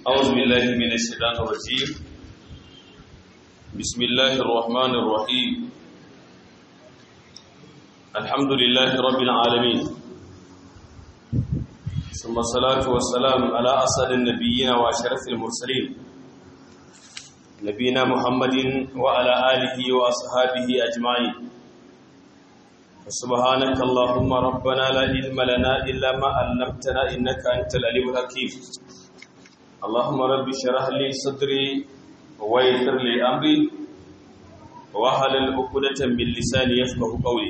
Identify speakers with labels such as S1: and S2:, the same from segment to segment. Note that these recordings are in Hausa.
S1: أعوذ بالله من الشيطان الرجيم بسم الله الرحمن الرحيم الحمد لله رب العالمين ثم الصلاة والسلام على أسد النبيين وأشرف المرسلين نبينا محمد وعلى آله وأصحابه أجمعين سبحانك اللهم ربنا لا علم لنا إلا ما علمتنا إنك أنت العليم الحكيم اللهم رب اشرح لي صدري ويسر لي أمري واحلل عقدة من لساني يفقه قولي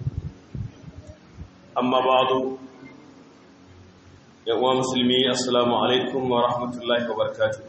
S1: أما بعد يا مسلمي السلام عليكم ورحمة الله وبركاته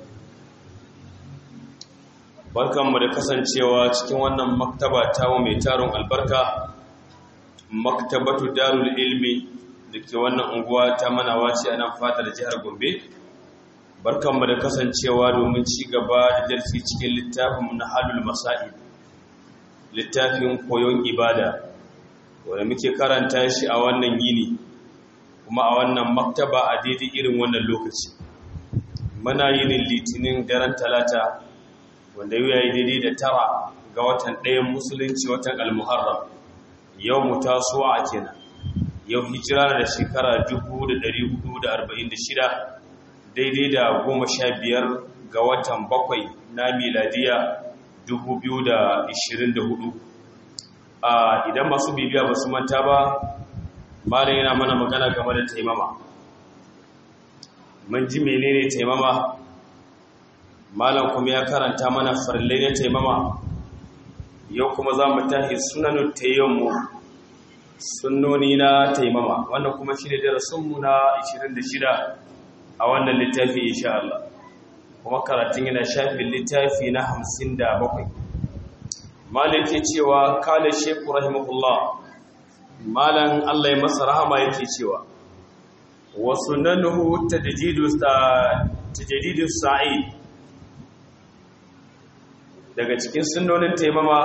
S1: barkanmu da kasancewa cikin wannan maktaba ta mai taron albarka maktabatu darul ilmi da ke wannan unguwa ta manawa ce a nan fadar jihar gombe barkanmu da kasancewa domin ci gaba da darsi cikin littafin na halul masa'i littafin koyon ibada wanda muke karanta shi a wannan yini kuma a wannan maktaba a daidai irin wannan lokaci muna yinin litinin daren talata wanda yau ya yi daidai da tara ga watan ɗayan musulunci watan almuharram yau mu tasowa a kenan yau hijira da shekara 1446 daidai da goma sha biyar ga watan bakwai na miladiya 2024 a idan masu bibiya ba su manta ba malam yana mana magana game da taimama mun ji menene taimama malam kuma ya karanta mana farillai na taimama yau kuma za mu tahi sunanu tayammu sunnoni na taimama wannan kuma shi ne darasinmu na 26 a wannan littafi insha Allah kuma karatun yana shafin littafi na 57 malam ke cewa kala sheku rahimahullah malam Allah ya masa rahama yake cewa wa sunnanuhu tajdidus sa'id daga cikin sunnonin taimama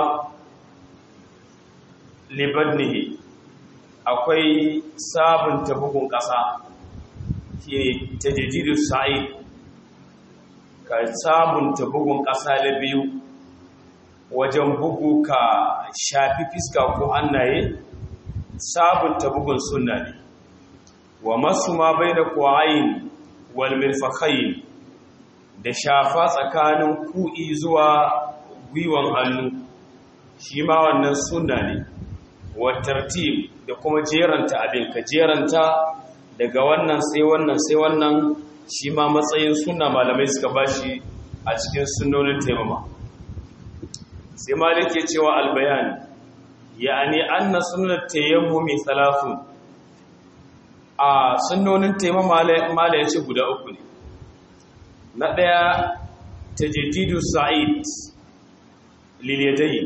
S1: libadnihi akwai sabunta bugun ƙasa ke tajajidu sa'i ka sabunta bugun ƙasa da biyu wajen bugu ka shafi fiska ko hannaye sabunta bugun sunna ne wa masu ma bai da kwayin walmirfakayin da shafa tsakanin ku'i zuwa gwiwan hannu shi ma wannan sunna ne wa tartib da kuma jeranta abin ka jeranta daga wannan sai wannan sai wannan shi ma matsayin sunna malamai suka bashi a cikin sunnonin taimama sai ma ke cewa albayan ya'ani anna sunnat tayammumi thalathun a sunnonin taimama mala yace guda uku ne na daya tajdidu sa'id liliyadai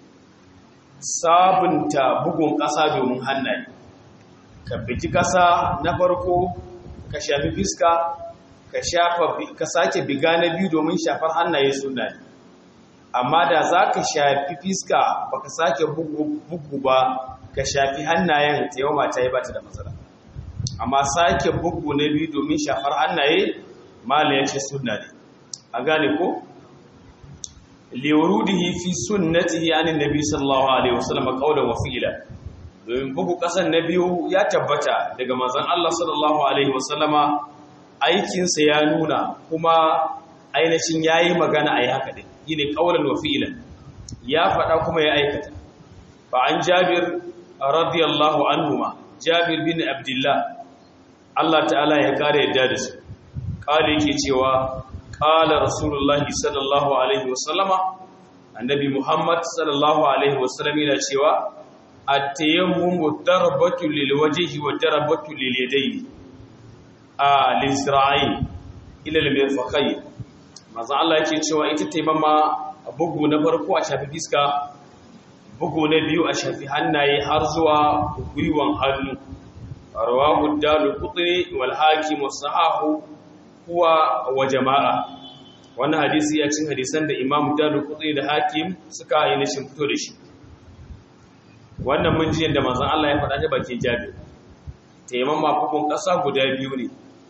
S1: sabunta bugun ƙasa domin hannaye ka biki ƙasa na farko ka shafi fiska ka shafa ka sake biga na biyu domin shafar hannaye suna ne amma da za ka shafi fiska ba ka sake bugu ba ka shafi hannayen ta yau mata yi ba ta da matsala amma sake bugu na biyu domin shafar hannaye mala ya ce suna ne a gane ko liwurudihi fi sunnatihi anin nabi sallallahu alaihi wasallam qawlan wa fi'la domin bugu kasan na biyu ya tabbata daga manzon Allah sallallahu alaihi wasallama aikin sa ya nuna kuma ainihin yayi magana ayi haka din yine qawlan wa fi'lan ya fada kuma ya aikata fa an jabir radiyallahu anhuma jabir bin abdullah Allah ta'ala ya kare yadda da su kale yake cewa قال رسول الله صلى الله عليه وسلم النبي محمد صلى الله عليه وسلم yana cewa at-tayammum darbatu lil wajhi wa darbatu lil yadayn a lisra'i ila al mirfaqayn manzo Allah yake cewa ita taimama bugu na farko a shafi fiska bugu na biyu a shafi hannaye har zuwa gwiwan hannu rawahu dalul qutni wal hakim wa sahahu huwa wa jama'a wannan hadisi ya cin hadisan da imam dalu kutsi da hakim suka yi nishin fito da shi wannan mun ji yadda manzon Allah ya faɗa ta bakin jabir taimama hukun ƙasa guda biyu ne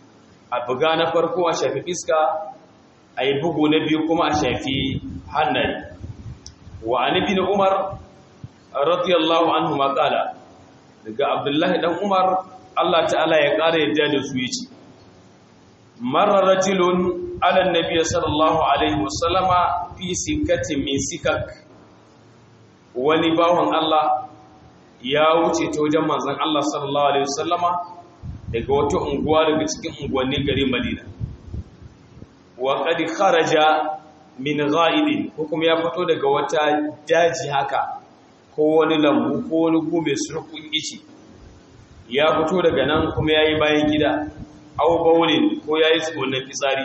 S1: a buga na farko a shafi fiska a yi bugu na biyu kuma a shafi hannaye wa anibi na umar radiyallahu anhu maƙala daga abdullahi dan umar allah ta'ala ya ƙara yadda da su yi ce marar rajulun alan nabiya sallallahu alaihi wasallama fi sikatin min sikak wani bawan allah ya wuce ta wajen manzan allah sallallahu alaihi wasallama daga wata unguwa daga cikin unguwannin garin madina wa qad kharaja min ghaibin ko kuma ya fito daga wata daji haka ko wani lambu ko wani gume surkun ici ya fito daga nan kuma yayi bayan gida aw bawlin ko yayi tsonan fitsari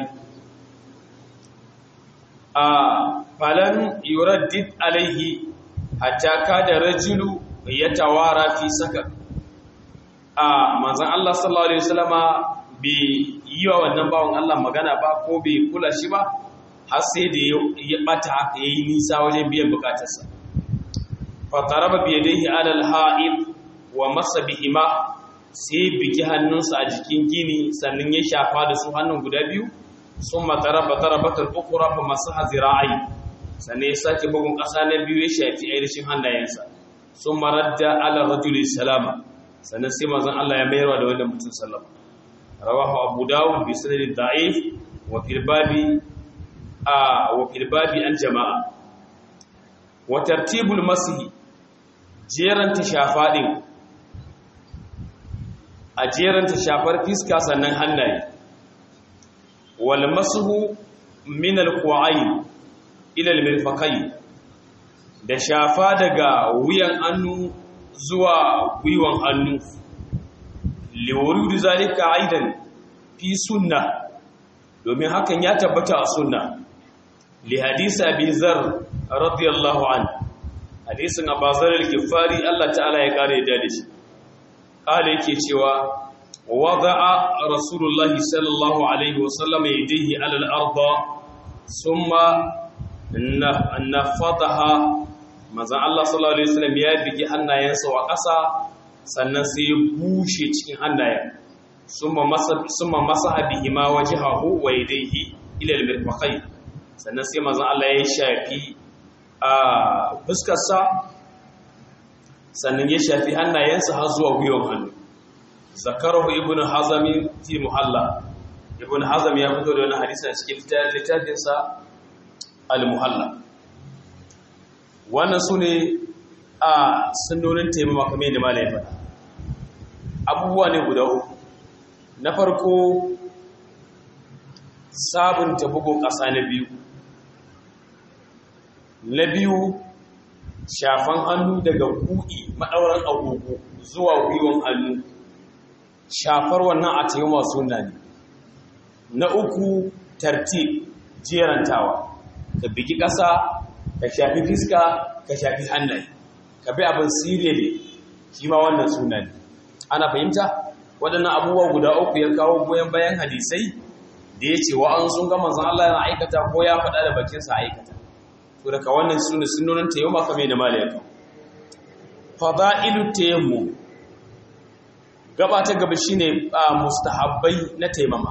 S1: a falan yuraddid alaihi hatta kada rajulu yatawara fi sakak a manzan Allah sallallahu Alaihi wasallama bai yi wa wannan bawan Allah magana ba ko bai kula shi ba har sai da ya bata ya yi nisa wajen biyan bukatarsa fatara ba biya dai alal ha'id wa masa bihima sai biki hannunsa a jikin gini sannan ya shafa da su hannun guda biyu sun matara ba tara batar ukura fa masu hazira'ai sannan ya sake bugun ƙasa na biyu ya shafi ainihin hannayensa sun marar da ala rajuli salama sannan sai manzon Allah ya mayarwa da wanda mutum sallama rawahu abu dawud bi sanadin da'if wa fil babi a wa fil babi an jama'a wa tartibul masih jeran ta shafa din a jeran ta shafar fiska sannan hannaye wal mashu min al qu'ayn ila al mirfaqayn da shafa daga wuyan hannu zuwa gwiwan hannu liwurudu zalika aidan fi sunna domin hakan ya tabbata a sunna li hadisi abi zar radiyallahu an hadisin abazar al-gifari Allah ta'ala ya kare da shi kale yake cewa wada'a rasulullahi sallallahu alaihi wasallam yadihi ala al-arda thumma nafadaha manzan Allah sallallahu Alaihi wasallam ya bigi hannayensa wa ƙasa sannan sai ya bushe cikin hannayen summa masa habihi ma waje hahu wa yadaihi ilal mirfaqai sannan sai manzan Allah ya shafi a fuskarsa sannan ya shafi hannayensa har zuwa gwiwon hannu zakarahu ibn hazami fi muhalla ibn hazam ya fito da wani hadisi a cikin littafinsa al-muhalla wannan su ne a sunnonin taimama kamar yadda malai faɗa abubuwa ne guda uku na farko sabunta bugun ƙasa na biyu na biyu shafan hannu daga kuɗi maɗauran agogo zuwa gwiwon hannu shafar wannan a taimama suna ne na uku tartib jerantawa ka bigi ƙasa ka shafi fiska ka shafi hannaye ka bi abin sire ne shi ma wannan suna ne ana fahimta waɗannan abubuwa guda uku ya kawo goyon bayan hadisai da ya ce wa'an sun ga manzan Allah yana aikata ko ya faɗa da bakinsa aikata to daga wannan suna sunonin tayammuma kamar da malaya ka fada'ilu tayammu gaba ta gaba shine mustahabbai na taimama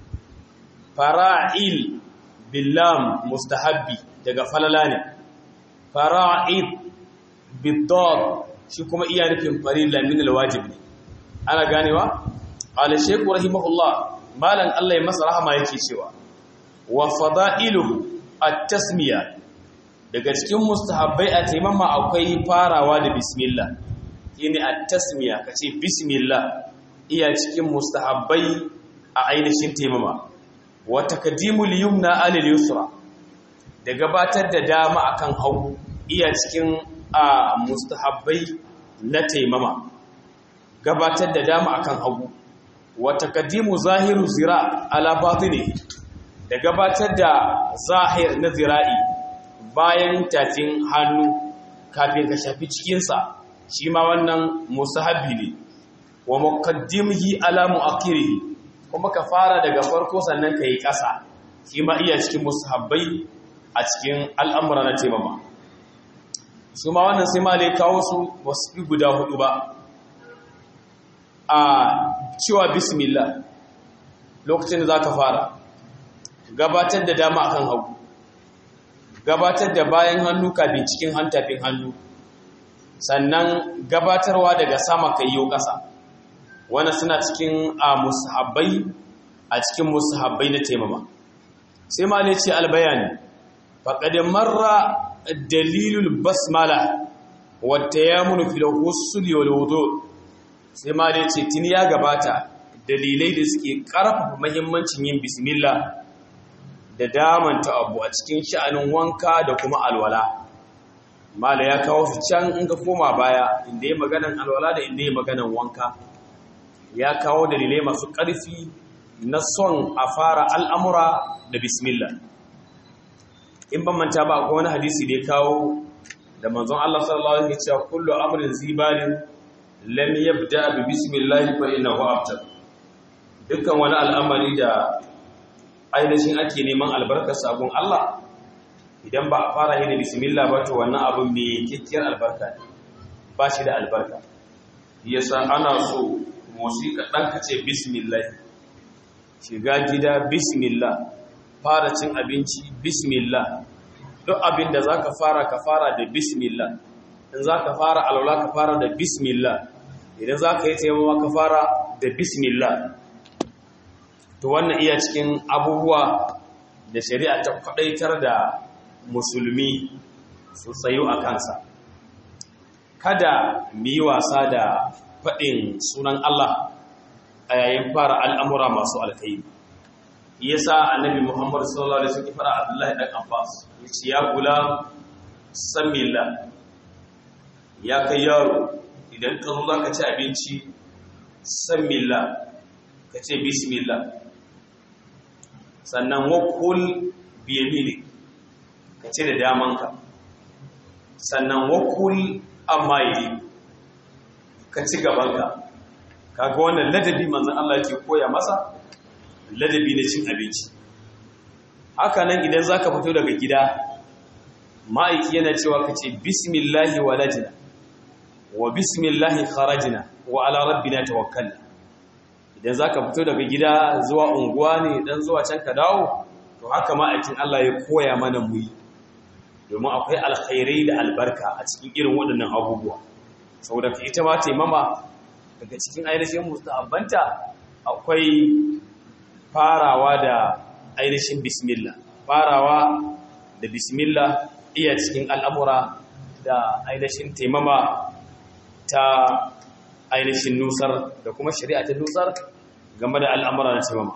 S1: fara'il billam mustahabbi daga falala ne fara'id bidad shi kuma iya nufin farilla min alwajib ne ana ganewa qala shaykh rahimahullah malan Allah ya masa rahama yake cewa wa fada'iluhu at-tasmiya daga cikin mustahabbai a taimama akwai farawa da bismillah shine at-tasmiya kace bismillah iya cikin mustahabbai a ainihin taimama wa taqdimul yumna alal yusra da gabatar da dama akan hagu iya cikin a mustahabbai na taimama gabatar da dama akan hagu wa taqdimu zahiru zira ala batini da gabatar da zahir na zira'i bayan tafin hannu kafin ka shafi cikinsa shi ma wannan mustahabbi ne wa muqaddimihi ala muakhirihi kuma ka fara daga farko sannan ka yi ƙasa shi ma iya cikin mustahabbai a cikin al'amura na taimama su ma wannan sai ma lai kawo su wasu fi guda hudu ba a cewa bismillah lokacin da za ka fara gabatar da dama akan hagu gabatar da bayan hannu kafin cikin hantafin hannu sannan gabatarwa daga sama kai yau ƙasa wani suna cikin a musahabbai a cikin musahabbai na taimama sai ma ne ce albayani faƙadin marra dalilul basmala wata ya munu filahussul yau wudu sai ma ne ce tuni ya gabata dalilai da suke ƙarfafa mahimmancin yin bismillah da damanta abu a cikin sha'anin wanka da kuma alwala mala ya kawo su can in ka koma baya inda ya maganan alwala da inda ya maganan wanka ya kawo dalilai masu ƙarfi na son a fara al'amura da bismillah in ban manta ba akwai wani hadisi da ya kawo da manzon Allah sallallahu alaihi wasallam cewa kullu amrin zibalin lam yabda bi bismillah fa innahu abtar dukkan wani al'amari da ainihin ake neman albarkar sabon Allah idan ba a fara yi da bismillah ba to wannan abin mai kikkiyar albarka ne ba shi da albarka yasa ana so musika ɗan ka ce bismillah shiga gida bismillah fara cin abinci bismillah duk abin da za ka fara ka fara da bismillah in za ka fara alwala ka fara da bismillah idan za ka yi taimawa ka fara da bismillah to wannan iya cikin abubuwa da shari'a ta kwadaitar da musulmi su tsayo a kansa kada mu yi wasa da faɗin sunan Allah a yayin fara al'amura masu alkai yasa annabi Muhammad sallallahu alaihi wasallam fara Abdullahi dan Abbas yace ya gula samilla ya kai yaro idan ka zo zaka ci abinci samilla ka ce bismillah sannan wakul biyamini ka ce da damanka sannan wakul amma yi ka ci gabanka kaga wannan ladabi manzan Allah ke koya masa ladabi na cin abinci haka nan idan za ka fito daga gida ma'aiki yana cewa ka ce bismillahi walajina wa bismillahi kharajina wa ala rabbina tawakkalna idan za ka fito daga gida zuwa unguwa ne dan zuwa can ka dawo to haka ma'aikin Allah ya koya mana mu yi domin akwai alkhairai da albarka a cikin irin waɗannan abubuwa saboda ka ita ma taimama daga cikin ainihin mustahabbanta akwai farawa da ainihin bismillah farawa da bismillah iya cikin al'amura da ainihin taimama ta ainihin nusar da kuma shari'a ta nusar game da al'amura na taimama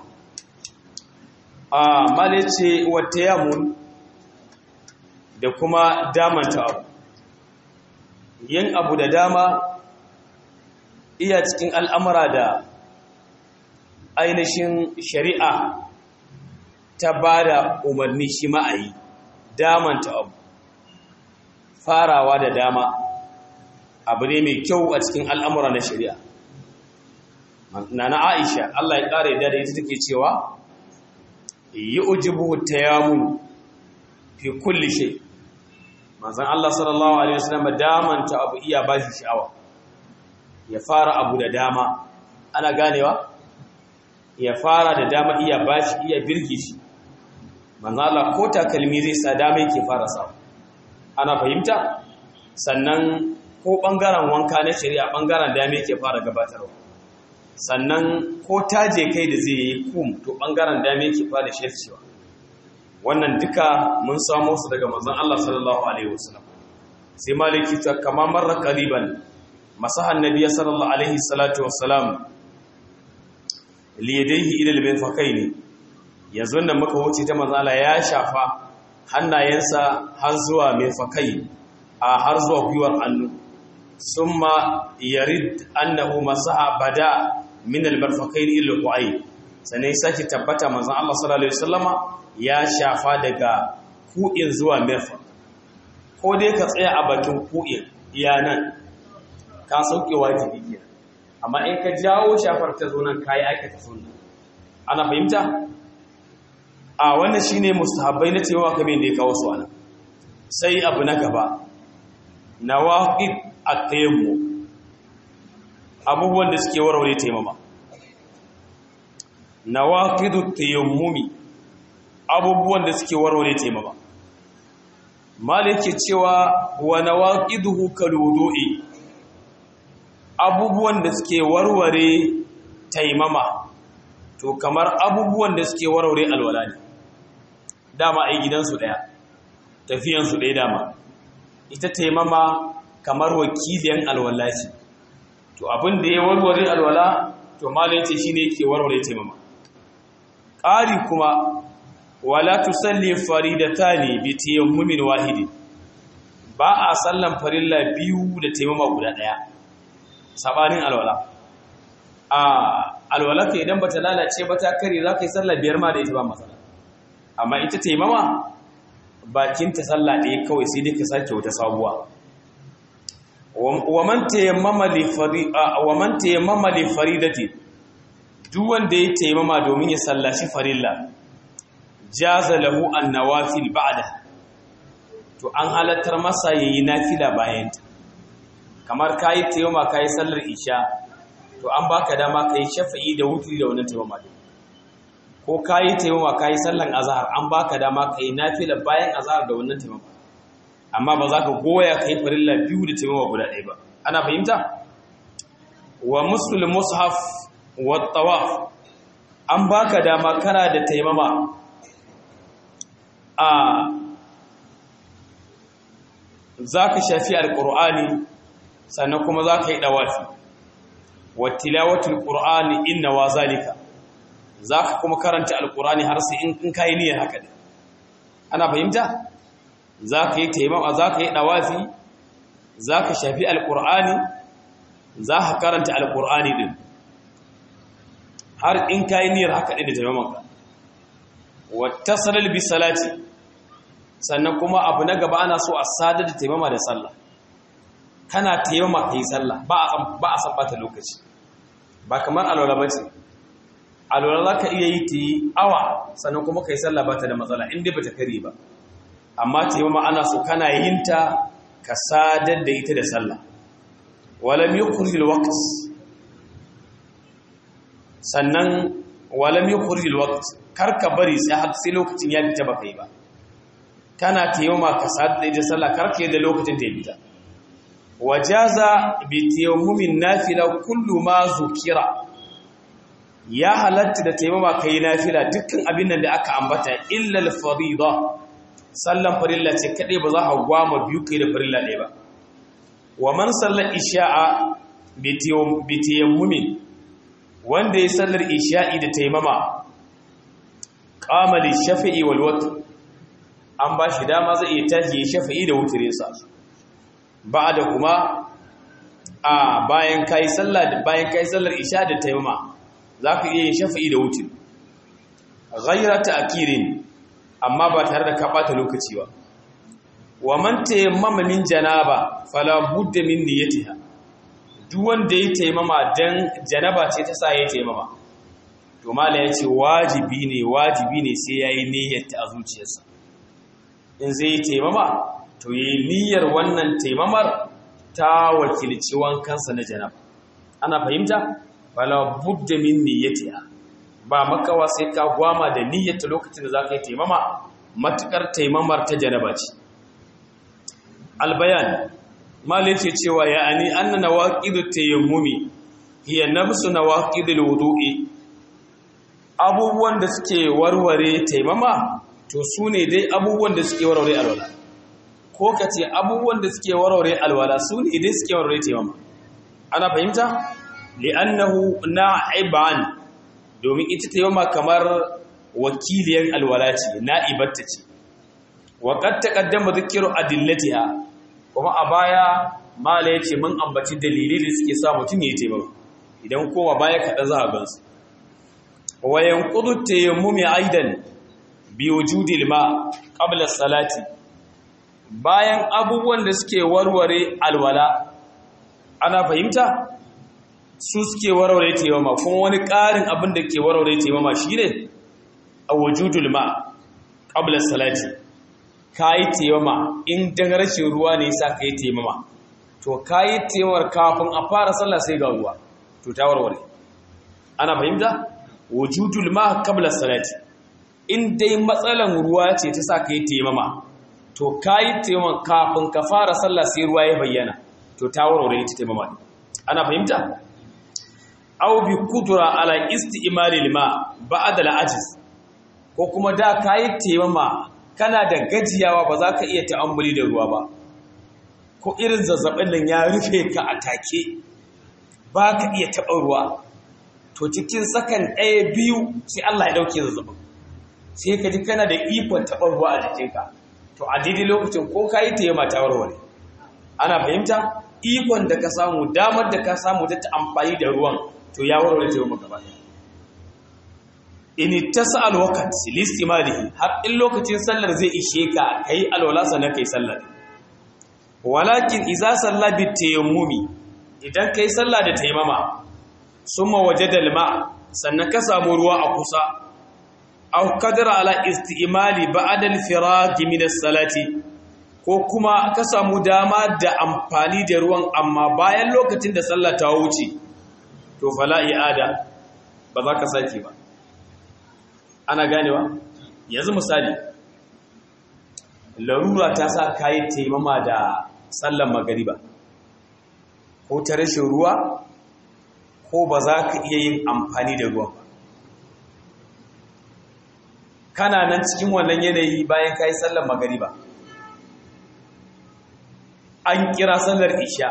S1: a malice wata yamun da kuma damanta abu yin abu da dama iya cikin al'amura da ainihin shari'a ta ba da umarni shi ma'ayi damanta abu farawa da dama abu ne mai kyau a cikin al'amura na shari'a na na aisha Allah ya ƙara yadda da ita take cewa yi ujibu ta yamun fi kulli shai manzan Allah sallallahu Alaihi wasallam damanta abu iya ba shi sha'awa ya fara abu da dama ana ganewa ya fara da dama iya ba shi iya birgi shi manzan Allah ko takalmi zai sa dama yake fara sa ana fahimta sannan ko ɓangaren wanka na shari'a ɓangaren dama yake fara gabatarwa sannan ko taje kai da zai yi kum to ɓangaren dama yake fara shircewa wannan duka mun samu su daga manzon Allah sallallahu alaihi wasallam sai maliki ta kama marra qariban masahan nabiyyi sallallahu alaihi salatu wassalam li yadayhi ila al-mirfaqaini yanzu nan muka wuce ta manzon Allah ya shafa hannayensa har zuwa mirfaqai a har zuwa gwiwar hannu summa yarid annahu masaha bada min al-mirfaqaini ila al-qu'ay sanai sake tabbata manzon Allah sallallahu alaihi wasallama ya shafa daga ku'in zuwa mirfa ko dai ka tsaya a bakin ku'in iya nan ka sauke wajibi ke amma in ka jawo shafar ta zo nan kayi aikata sunna ana fahimta a wannan shine mustahabbai na cewa kamar da ya kawo su ana sai abu na gaba nawaqib at-tayammum abubuwan da suke warware taimama nawaqidu tayammumi abubuwan da suke warware taimama malike cewa wa nawaqiduhu kaludu'i abubuwan da suke warware taimama to kamar abubuwan da suke warware alwala ne dama ai gidansu daya tafiyansu daya dama ita taimama kamar wakiliyan alwala ce to abin da ya warware alwala to malai ce shine yake warware taimama ƙari kuma wala tusalli faridatani bi tayammumin wahidi ba a sallan farilla biyu da taimama guda daya sabanin alwala a alwala ka idan bata lalace ba ta kare za ka yi sallah biyar ma da ita ba matsala amma ita taimama bakin ta sallah ɗaya kawai sai dai ka sake wata sabuwa wa man tayammama li farida wa man tayammama li faridati duk wanda ya taimama domin ya sallaci farilla jaza lahu an nawafil ba'da to an halattar masa yayi nafila bayan ta kamar kayi taimama kayi sallar isha to an baka dama kai shafa'i da wutri da wannan taimama din ko kayi taimama kayi sallan azhar an baka dama kai nafila bayan azhar da wannan taimama amma ba za ka goya kai farilla biyu da taimama guda ɗaya ba ana fahimta wa musul mushaf wa tawaf an baka dama kana da taimama a za ka shafi alƙur'ani sannan kuma za ka yi ɗawafi wa tilawatul ƙur'ani inna wa zalika za ka kuma karanta alƙur'ani har sai in ka yi niyyar haka ne ana fahimta za ka yi taimama za ka yi ɗawafi za ka shafi alƙur'ani za ka karanta alƙur'ani ɗin har in ka yi niyyar haka ɗin da taimamanka wata salar bi salati sannan kuma abu na gaba ana so a sadar da taimama da sallah kana taimama ka yi sallah ba a san bata lokaci ba kamar alwala ba ce alwala za ka iya yi ta yi awa sannan kuma ka yi sallah ba ta da matsala inda ba ta kare ba amma taimama ana so kana yin ta ka sadar da ita da sallah walam yukhrijul waqt sannan walam yukhrijul waqt karka bari sai har sai lokacin ya fita baka yi ba kana tayyama ka sadar da ita sallah karka yi da lokacin da ya fita wajaza bi tayammumin nafila kullu ma zukira ya halatta da taimama kai nafila dukkan abin nan da aka ambata illa al-farida sallan farilla ce kadai ba za ka gwama biyu kai da farilla ɗaya ba wa man sallar isha'a bi tayammumin wanda ya sallar isha'i da taimama qama li shafi'i wal watr an ba shi dama zai iya tashi ya shafi'i da wutirinsa ba'da kuma a bayan kai sallah bayan kai sallar isha da taimama zaka iya yin shafi'i da wutir ghayra ta'kirin amma ba tare da ka bata lokaci ba wa man tayammama min janaba fala budda min niyyatiha duk wanda ya taimama dan janaba ce ta sa ya taimama to mala ya ce wajibi ne wajibi ne sai yayi niyyar ta a zuciyarsa in zai taimama to yayi niyyar wannan taimamar ta wakilci wankansa na janaba ana fahimta fala budda min niyyatiha ba makawa sai ka gwama da niyyata lokacin da za ka yi taimama matukar taimamar ta janaba ce albayan malin ce cewa ya ani anna nawaqidu tayammumi hiya nafsu nawaqidul wudu'i abubuwan da suke warware taimama to su ne dai abubuwan da suke warware alwala ko ka ce abubuwan da suke warware alwala su ne dai suke warware taimama ana fahimta li'annahu na'iban domin ita ta yoma kamar wakiliyar alwala ce na'ibatta ce wa qad taqaddama dhikru adillatiha kuma a baya mala yace mun ambaci dalilai da suke sa mutum yayi taimama idan kowa baya kada za a gansu wa yanqudu tayammumi aidan bi wujudi alma qabla salati bayan abubuwan da suke warware alwala ana fahimta su suke warware taimama kuma wani ƙarin abin da ke warware taimama shi ne a wujudul ma ƙablar salati ka yi taimama in dan rashin ruwa ne sa ka yi taimama to ka yi taimamar kafin a fara sallah sai ga ruwa to ta warware ana fahimta wujudul ma qabla salati in dai matsalan ruwa ce ta sa ka yi taimama to ka yi taimama kafin ka fara sallah sai ruwa ya bayyana to ta warware ita taimama ana fahimta aw bi kudura ala isti'mal al-ma ba'da al-ajiz ko kuma da ka yi taimama kana da gajiyawa ba za ka iya ta'ammuli da ruwa ba ko irin zazzabin nan ya rufe ka a take ba ka iya taɓa ruwa to cikin sakan ɗaya biyu sai Allah ya ɗauke zazzabin sai ka ji kana da ikon taɓa ruwa a jikinka to a daidai lokacin ko ka yi taimama ta warware ana fahimta ikon da ka samu damar da ka samu ta amfani da ruwan to ya warware taimama gaba ɗaya in tasal waqt listimalihi har in lokacin sallar zai ishe ka kai alwala sannan kai sallar walakin idza salla bi tayammumi idan kai salla da taimama summa wajada alma sannan ka samu ruwa a kusa aw qadara ala istimali ba'da al-firaq min as-salati ko kuma ka samu dama da amfani da ruwan amma bayan lokacin da sallah ta wuce to fala i'ada ba za ka sake ba ana ganewa yanzu misali larura ta sa kayi taimama da sallan magariba ko ta rashin ruwa ko ba za ka iya yin amfani da ruwan ba kana nan cikin wannan yanayi bayan kayi sallan magariba an kira sallar isha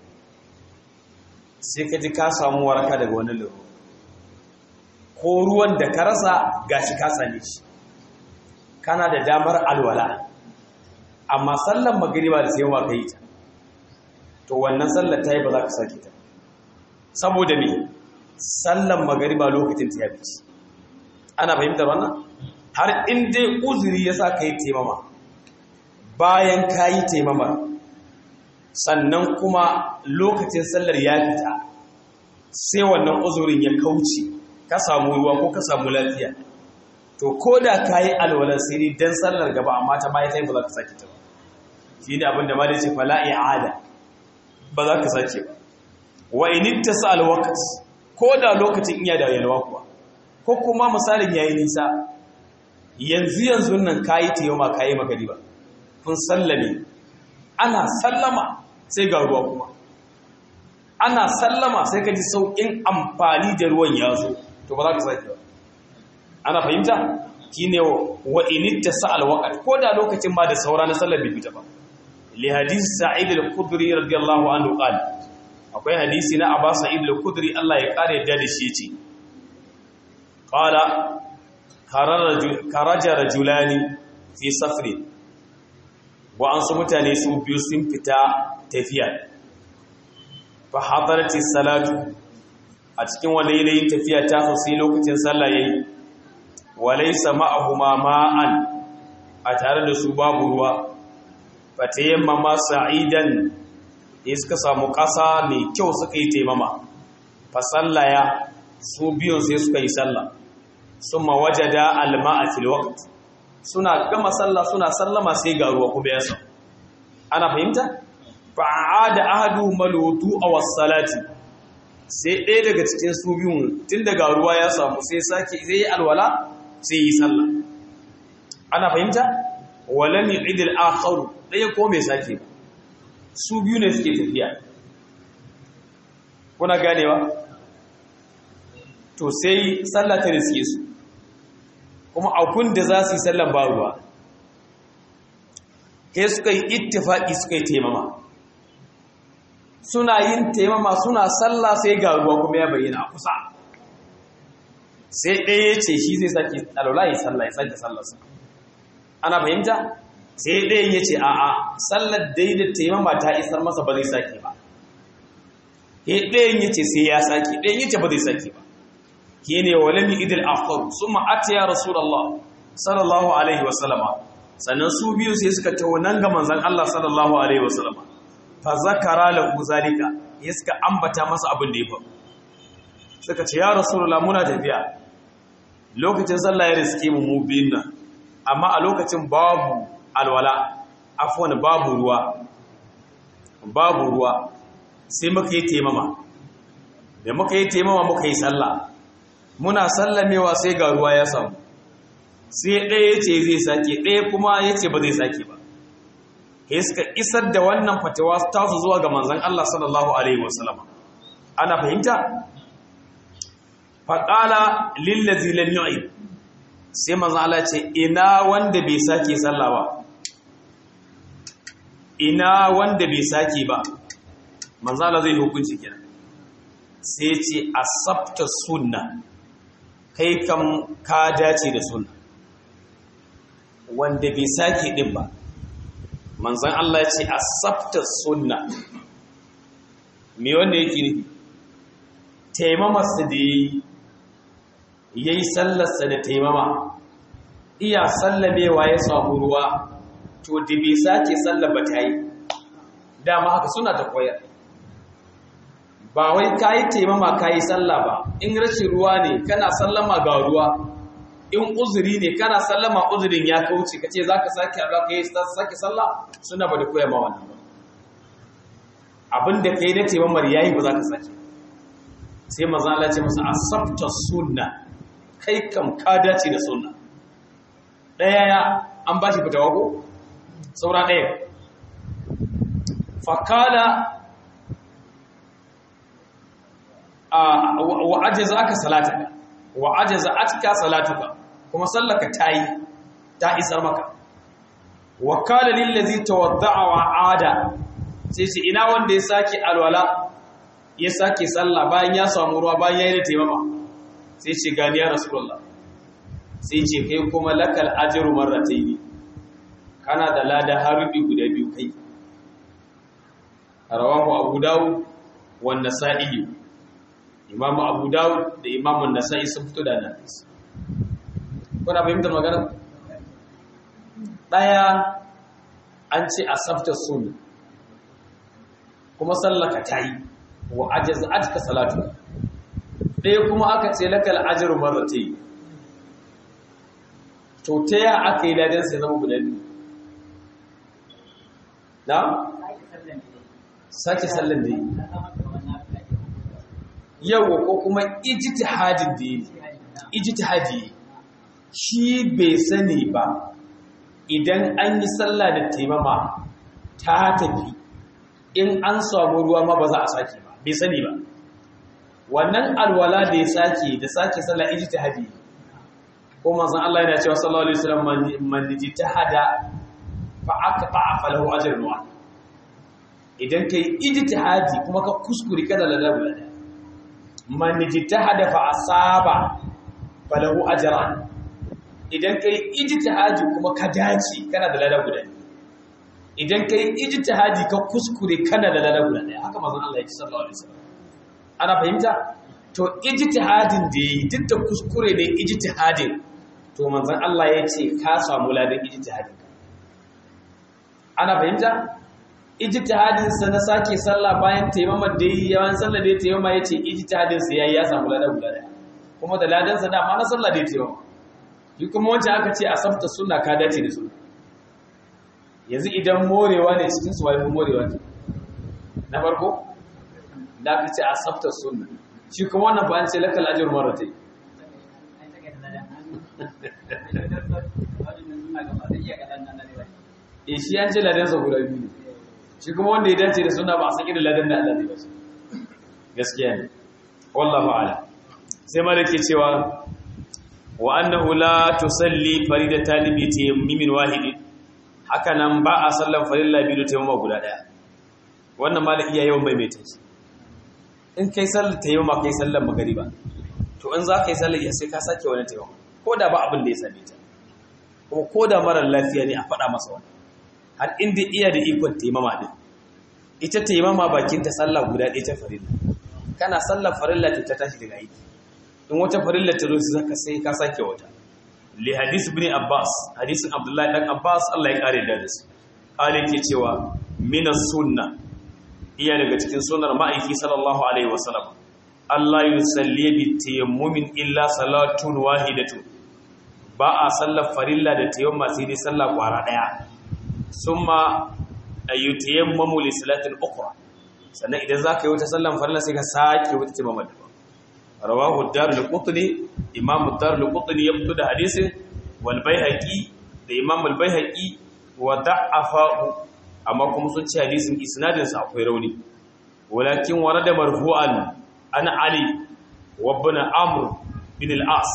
S1: sai ka ji ka samu waraka daga wani larura ko ruwan da ka rasa gashi ka same shi kana da damar alwala amma sallan magriba da sai wa kai ta to wannan sallar ta yi ba za ka sake ta saboda me sallan magriba lokacin ta ya bici ana fahimtar wannan har in dai uzuri ya sa ka yi taimama bayan ka yi taimama sannan kuma lokacin sallar ya fita sai wannan uzurin ya kauce ka samu ruwa ko ka samu lafiya to ko da ka yi alwalar siri don sallar gaba amma ta baya ta yi ba za ka sake ta ba shi ne abinda ma da ce fala i'ada ba za ka sake ba wa initta sa alwakat ko da lokacin iya da yalwa kuwa ko kuma misalin yayi nisa yanzu yanzu nan kayi tiyoma kayi magari ba kun sallame ana sallama sai ga ruwa kuma ana sallama sai ka ji sauƙin amfani da ruwan ya zo to ba za ka sake ba ana fahimta shine wa initta sa'al waqt ko da lokacin ma da saura na sallar bai fita ba li hadith sa'id al-khudri radiyallahu anhu qala akwai hadisi na Abbas Sa'id al-Khudri Allah ya kare yadda da shi yace qala karaja rajulani fi safrin wa an su mutane su biyu sun fita tafiya fa hadarati salatu a cikin wani yanayin tafiya ta so sai lokacin sallah yayi walaysa ma'ahuma ma'an a tare da su babu ruwa fatayammama sa'idan ya suka samu ƙasa mai kyau suka yi taimama fa sallaya su biyun sai suka yi sallah summa wajada alma'a fil waqt suna gama sallah suna sallama sai ga ruwa kuma yasa ana fahimta fa aada ahadu malutu aw salati sai ɗaya daga cikin su biyun tun daga ruwa ya samu sai sake sai yi alwala sai yi sallah ana fahimta walam yu'id al-akhar ɗaya ko mai sake su biyu ne suke tafiya kuna ganewa to sai sallah ta riske su kuma akun da za su yi sallan ba ruwa sai suka yi ittifaki suka yi taimama suna yin taimama suna sallah sai ga ruwa kuma ya bayyana a kusa sai ɗaya ya ce shi zai sake alwala ya sallah ya sake sallarsa ana fahimta sai ɗayan ya ce a'a sallar daidai taimama ta isar masa ba zai sake ba ɗayan ya ce sai ya sake ɗayan ya ce ba zai sake ba ke ne wa lami idil akhar summa atiya rasulullah sallallahu alaihi wasallama sannan su biyu sai suka tawo nan ga manzon Allah sallallahu alaihi wasallama fa zakara lahu zalika ya suka ambata masa abin da ya faru suka ce ya rasulullah muna tafiya lokacin sallah ya riske mu mu biyun nan amma a lokacin babu alwala afwan babu ruwa babu ruwa sai muka yi taimama da muka yi taimama muka yi sallah muna sallamewa sai ga ruwa ya samu sai ɗaya ya ce zai sake ɗaya kuma ya ce ba zai sake ba ya suka isar da wannan fatawa tasu zuwa ga manzan Allah sallallahu Alaihi wasallam ana fahimta? faƙala lillazi lam yu'id sai manzan Allah ce ina wanda bai sake sallah ba ina wanda bai sake ba manzan Allah zai hukunci kenan sai ce asabta sunna kai kam ka dace da sunna wanda bai sake din ba manzan Allah ya ce asabta sunna me wanda yake nufi taimamarsa da yi ya yi sallarsa da taimama iya sallamewa ya samu ruwa to da bai sake sallar ba ta yi dama haka suna ta koyar ba wai ka yi taimama ka yi sallah ba in rashin ruwa ne kana sallama ga ruwa in uzuri ne kana sallama uzurin ya kauce ka ce za ka sake haɗa ka yi sake sallah suna ba da koya ma wannan ba abin da ka yi na taimamar ya yi ba za ka sake sai mazala ce masa asabta sunna kai kam ka dace da sunna ɗaya ya an ba shi fitawa ko saura ɗaya fakala wa ajaza aka salataka wa ajaza atka salatuka kuma sallaka tayi ta isar maka wa qala lil ladzi tawadda'a wa ada sai shi ina wanda ya sake alwala ya sake sallah bayan ya samu ruwa bayan ya yi da taimama sai ce gani ya rasulullah sai ce kai kuma lakal ajru marratayn kana da lada harubi guda biyu kai rawahu abu dawud wa nasa'i imam abu dawud da imam nasa'i sun fito da hadis kuna fahimtar magana daya an ce asafta sunna kuma sallaka tayi wa ajaza'atka salatu ɗaya kuma aka ce lakal ajru marratayn to ta ya aka yi ladan sai zama guda biyu na sake sallan da yi yawa ko kuma ijtihadin da yi ijtihadi shi bai sani ba idan an yi sallah da taimama ta tafi in an samu ruwa ma ba za a sake ba bai sani ba wannan alwala da ya sake da sake sallah ijtihadi ko manzon Allah yana cewa sallallahu alaihi wasallam man ijtihada fa aqta falahu ajrun wa idan kai ijtihadi kuma ka kuskure kada lalabu lada man ijtihada fa asaba falahu ajran idan kai ijtihadi kuma ka dace kana da lada guda idan kai ijtihadi ka kuskure kana da lada guda ɗaya haka manzon Allah ya ce sallallahu alaihi wasallam ana fahimta to ijtihadin da yi duk da kuskure ne ijtihadin to manzon Allah ya ce ka samu ladan ijtihadin ana fahimta ijtihadin sa na sake sallah bayan taimamar da yi yawan sallah da ya taimama ya ce ijtihadin sa yayi ya samu ladan guda ɗaya kuma da ladan sa dama na sallah da ya taimama yi kuma wancan aka ce a sabta suna ka dace da su yanzu idan morewa ne cikin su wani morewa ne na farko da aka ce a sabta suna shi kuma wannan ba an ce lakal ajiyar mara ta yi e shi an ce ladan sa guda biyu shi kuma wanda ya dace da suna ba a saki da ladan da Allah zai ba shi gaskiya ne wallahu a'lam sai malaki cewa wa annahu la tusalli faridatan bi tayammin wahid haka nan ba a sallan farilla bi da tayammuma guda daya wannan malaki iya yawan maimaita shi in kai sallar tayammuma kai sallar magariba to in za ka yi sallar sai ka sake wani tayammuma ko da ba abin da ya same ta kuma ko da marar lafiya ne a faɗa masa wani har inda iya da ikon tayammuma din ita tayammuma bakin ta sallah guda ɗaya ta farilla kana sallar farilla ta tashi daga aiki in wata farilla ta zo su zaka sai ka sake wata li hadis ibn abbas hadisin abdullahi dan abbas Allah ya kare da su kale ke cewa minas sunna iya daga cikin sunnar ma'aiki sallallahu alaihi wasallam Allah yusalli bi tayammumin illa salatun wahidatu ba a sallar farilla da tayammuma sai dai sallah kwara daya summa ayutayammamu li salatin ukhra sannan idan zaka yi wata sallar farilla sai ka sake wata tayammuma daban rawahu darul qutni imam darul qutni ya fito da hadisin wal baihaqi da imam al baihaqi wa da'afahu amma kuma sun ce hadisin isnadin sa akwai rauni walakin warada marfu'an an ali wa ibn amr bin al as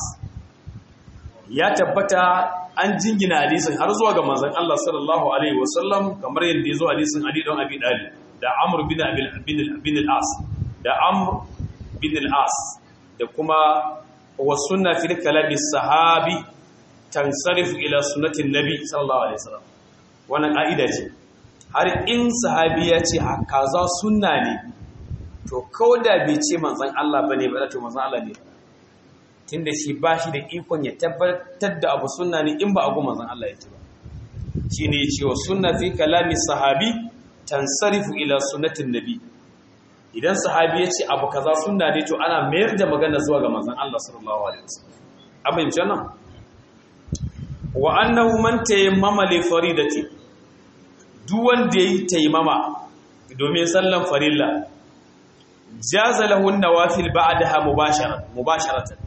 S1: ya tabbata an jingina hadisin har zuwa ga manzon Allah sallallahu alaihi wasallam kamar yadda yazo hadisin Ali don Abi Dalib da Amr bin Abi bin al-As da Amr bin al-As da kuma wa sunna fil kalami sahabi tansarifu ila sunnatin nabi sallallahu alaihi wasallam wannan kaida ce har in sahabi ya ce kaza sunna ne to kauda bai ce manzon Allah bane ba to manzon Allah ne tunda shi ba shi da ikon ya tabbatar da abu sunna ne in ba abu manzon Allah ya ce ba shi ne ya ce wa sunna fi kalami sahabi tansarifu ila sunnatin nabi idan sahabi ya ce abu kaza sunna ne to ana mayar da magana zuwa ga manzon Allah sallallahu alaihi wasallam abin jana wa annahu man tayammama li faridati duk wanda yayi tayammama domin sallan farilla jaza lahu an-nawafil ba'daha mubasharatan mubasharatan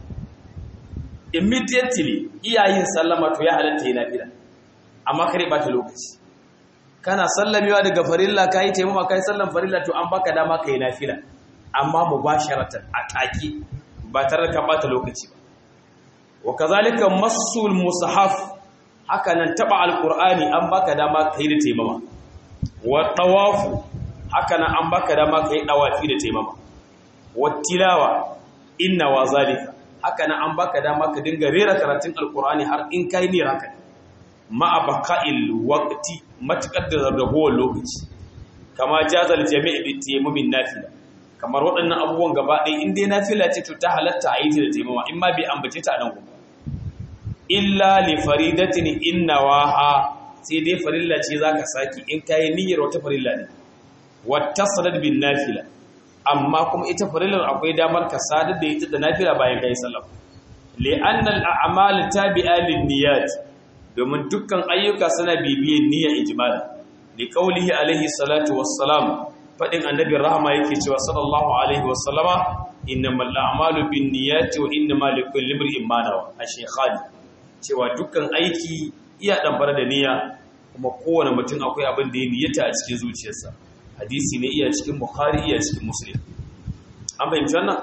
S1: immediately iyayin sallama to ya halatta yi nafila amma kare ba ta lokaci kana sallamewa daga farilla ka yi taimama ka yi sallan farilla to an baka dama ka yi nafila amma mu ba sharatan a take ba tare da ka bata lokaci ba wa kazalika masul musahaf haka nan taba alqur'ani an baka dama ka yi da taimama wa tawafu haka nan an baka dama ka yi dawafi da taimama wa tilawa inna wa zalika haka nan an baka dama ka dinga rera karatun alkur'ani har in kai ne haka ma'a baka'il waqti matakar da ragowar lokaci kama jazal jami'i bi tayammumin nafila kamar waɗannan abubuwan gaba ɗaya in dai nafila ce to ta halatta a yi ta da taimama in ma bai ambace ta a nan gobe illa li faridatin inna waha sai dai farilla ce zaka saki in kai niyyar wata farilla ne wattasalat bin nafila amma kuma ita farillar akwai damar ka sadar da ita da nafila bayan kai sallah li'anna al-a'mal tabi'a lin-niyyat domin dukkan ayyuka suna bibiyen niyyar ijmal li qawlihi alaihi salatu wassalam fadin annabi rahama yake cewa sallallahu alaihi wassallama innamal a'malu bin-niyyati wa innamal likulli imrin ma nawa ash-shaykhani cewa dukkan aiki iya dambar da niyya kuma kowane mutum akwai abin da ya niyyata a cikin zuciyarsa hadisi ne iya cikin bukhari iya cikin muslim an fahimci wannan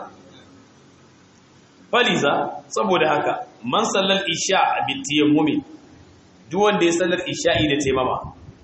S1: faliza saboda haka man sallar isha a bitiyammumi duk wanda ya sallar isha'i da taimama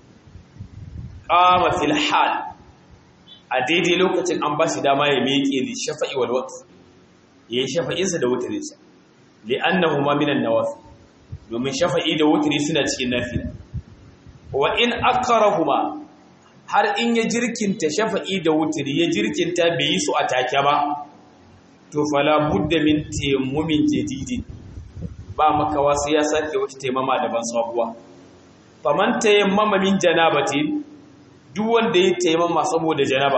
S1: qama fil hal a daidai lokacin an ba shi dama ya miƙe li shafa'i wal waqt yayin shafa'insa da wutrinsa li annahuma minan nawafil domin shafa'i da wutri suna cikin nafila wa in akrahuma har in ya jirkinta shafa'i da wutri ya jirkinta bai yi su a take ba to fala budda min tayammumin jadidin ba makawa sai ya sake wata taimama daban sabuwa faman tayammama min janabatin duk wanda ya taimama saboda janaba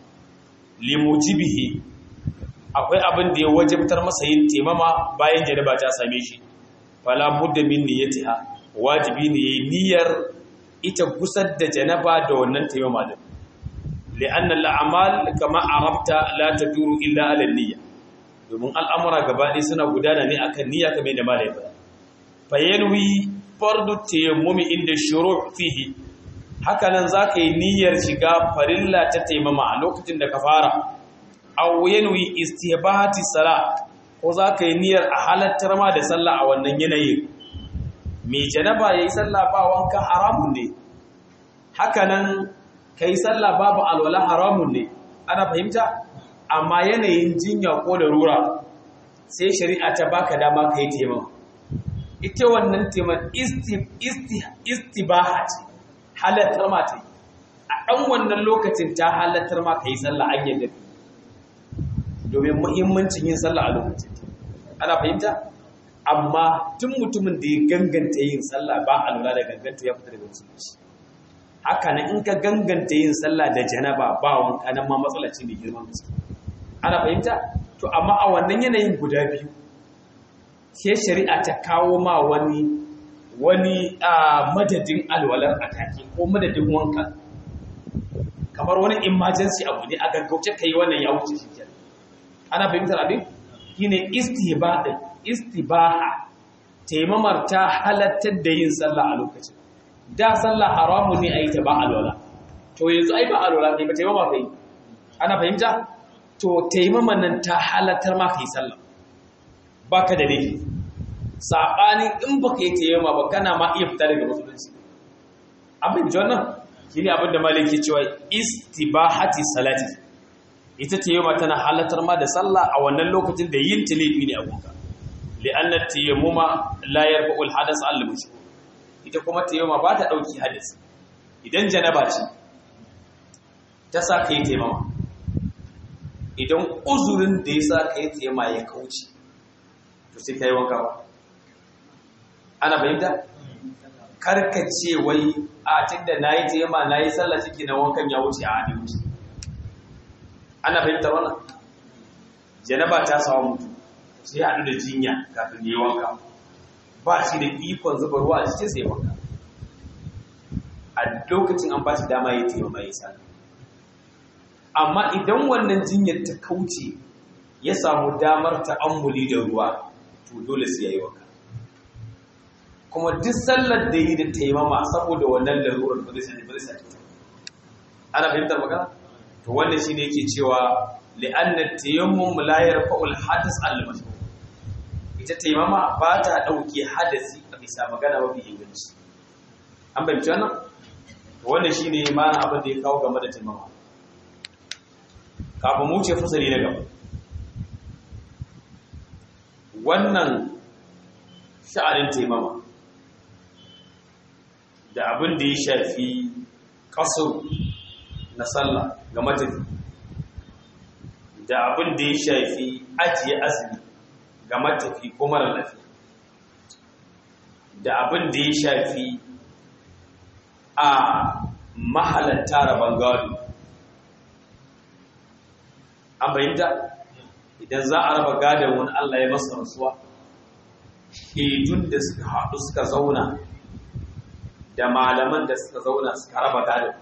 S1: limujibihi akwai abin da ya wajibtar masa yin taimama bayan janaba ta same shi fala budda min niyyatiha wajibi ne yayin niyyar ita gusar da janaba da wannan taimama din li'anna al'amal kama arabta la taduru illa ala niyya domin al'amura gabaɗaya suna gudana ne akan niyya kamar da malai ba fayanwi fardu tayammumi inda shuru' fihi haka nan zaka yi niyyar shiga farilla ta taimama a lokacin da ka fara aw yanwi istihbahati salat ko zaka yi niyyar a halattar ma da sallah a wannan yanayin mai janaba yayi sallah ba wanka haramun ne haka nan kai sallah babu alwala haramun ne ana fahimta amma yanayin jinya ko da rura sai shari'a ta baka dama ka yi taimama ita wannan taiman istibaha ce halattar ma ta yi a ɗan wannan lokacin ta halattar ma ka yi sallah an yadda domin muhimmancin yin sallah a lokacin ana fahimta amma tun mutumin da ya ganganta yin sallah ba a lura da ganganta ya fita daga musulunci haka nan in ka ganganta yin sallah da janaba ba wanka nan ma matsala ce mai girman gaske ana fahimta to amma a wannan yanayin guda biyu ke shari'a ta kawo ma wani wani madadin alwalar atake ko madadin wanka kamar wani emergency abu ne a gaggauce ka yi wannan ya wuce shi kenan ana fahimtar abin shine istihbad istibaha taimamar ta halattar da yin sallah a lokacin da sallah haramun ne a yi ta ba alwala to yanzu ai ba alwala ne ba taimama kai ana fahimta to taimaman nan ta halattar ma kai sallah baka da laifi sabanin in baka yi taimama ba kana ma iya fita daga musulunci abin ji wannan shine abin da maliki cewa istibahati salati ita taimama tana halattar ma da sallah a wannan lokacin da yin ta laifi ne a gunka li'anna tayammuma la yarfa'u al-hadath al-mushrik ita kuma tayammuma ba ta dauki hadis idan janaba ce ta sa kai tayammuma idan uzurin da ya sa kai tayammuma ya kauce to sai kai wanka ba ana bayyana karkace wai a tunda nayi tayammuma nayi sallah ciki na wankan ya wuce a hadi wuce ana bayyana wannan janaba ta samu mutum sai haɗu da jinya kafin yi wanka ba shi da ikon zuba ruwa a cikin sai wanka a lokacin an ba shi dama ya taimaka mai sa amma idan wannan jinyar ta kauce ya samu damar ta'ammuli da ruwa to dole sai ya yi wanka kuma duk sallar da yi da taimama saboda wannan larurar ba zai sani ba zai sani ana fahimtar magana to wannan shine yake cewa li'anna tayammum la yarfa'u al-hadath al-mashhur ita taimama ba ta dauke hadasi a bisa magana mafi inganci an bayyana wannan wannan shine ma'ana abin da ya kawo game da taimama kafin mu ce fasali na gaba wannan sha'anin taimama da abin da ya shafi kasar na sallah ga matafi da abin da ya shafi ajiye azumi ga matafi ko mara lafiya da abin da ya shafi a mahalatta rabon gado an bayyanta idan za a raba gadon wani Allah ya masa rasuwa shedun da suka haɗu suka zauna da malaman da suka zauna suka raba gadon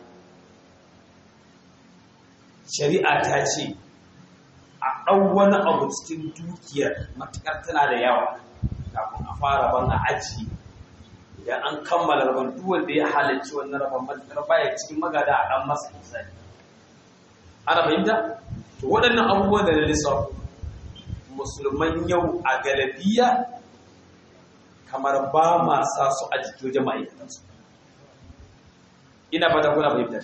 S1: shari'a ta ce a ɗau wani abu cikin dukiyar matuƙar tana da yawa kafin a fara ban a aji idan an kammala rabon duwan da ya halarci wannan rabon matuƙar baya cikin magada a ɗan masa misali ana fahimta to waɗannan abubuwan da na lissafi musulman yau a galabiya kamar ba ma sa su a jikin wajen ma'aikatansu ina fata kuna fahimta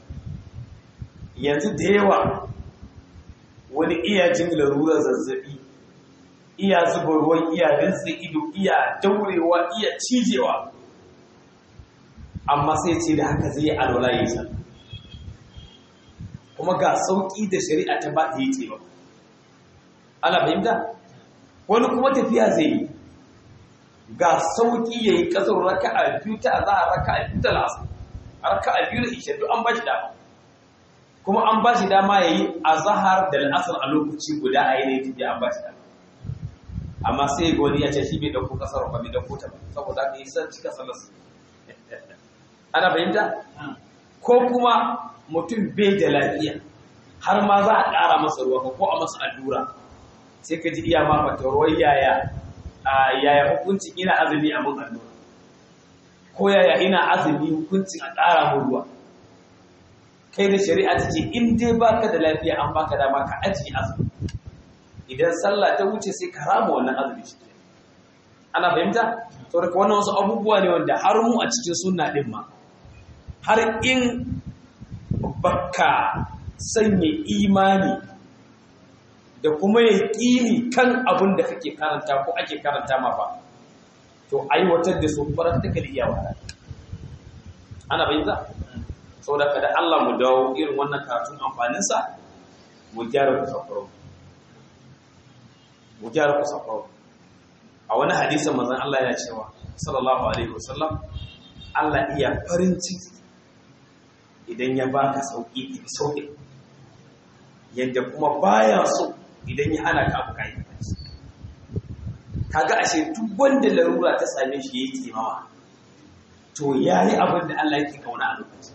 S1: yanzu da yawa wani iya jin larurar zazzabi iya zuba ruwan iya rinsa ido iya daurewa iya cijewa amma sai ce da haka zai alwala yi sa kuma ga sauƙi da shari'a ta ba ta yi ce ba ana fahimta wani kuma tafiya zai yi ga sauƙi ya yi ƙasar raka a biyu ta za a raka a biyu ta lasa raka a biyu da ishe duk an ba shi dama kuma an ba shi dama ya yi a zahar da la'asar a lokaci guda a yanayi tafiya an ba shi dama amma sai ga wani ya ce shi bai ɗauko ƙasar ba bai ɗauko ta ba saboda ka yi san cika salas ana fahimta ko kuma mutum bai da lafiya har ma za a ƙara masa ruwa ko a masa allura sai ka ji iya ma fatawar yaya yaya hukuncin ina azumi a mun allura ko yaya ina azumi hukuncin a ƙara mun ruwa kai da shari'a ta ce in dai baka da lafiya an baka dama ka ajiye azumi idan sallah ta wuce sai ka rama wannan azumi shi ana fahimta to daga wannan wasu abubuwa ne wanda har mu a cikin sunna din ma har in baka sanya imani da kuma ya ƙini kan abin da kake karanta ko ake karanta ma ba to aiwatar da su practically iya wahala ana bayyana saboda kada Allah mu dawo irin wannan karatun amfaninsa mu gyara kusakuro mu gyara kusakuro a wani hadisin manzon Allah ya cewa sallallahu alaihi wasallam Allah iya farin ciki idan ya baka sauki ka bi sauki yadda kuma baya so idan ya hana ka abu kai kaga ashe duk wanda larura ta same shi yayi timawa to yayi abin da Allah yake kauna a lokacin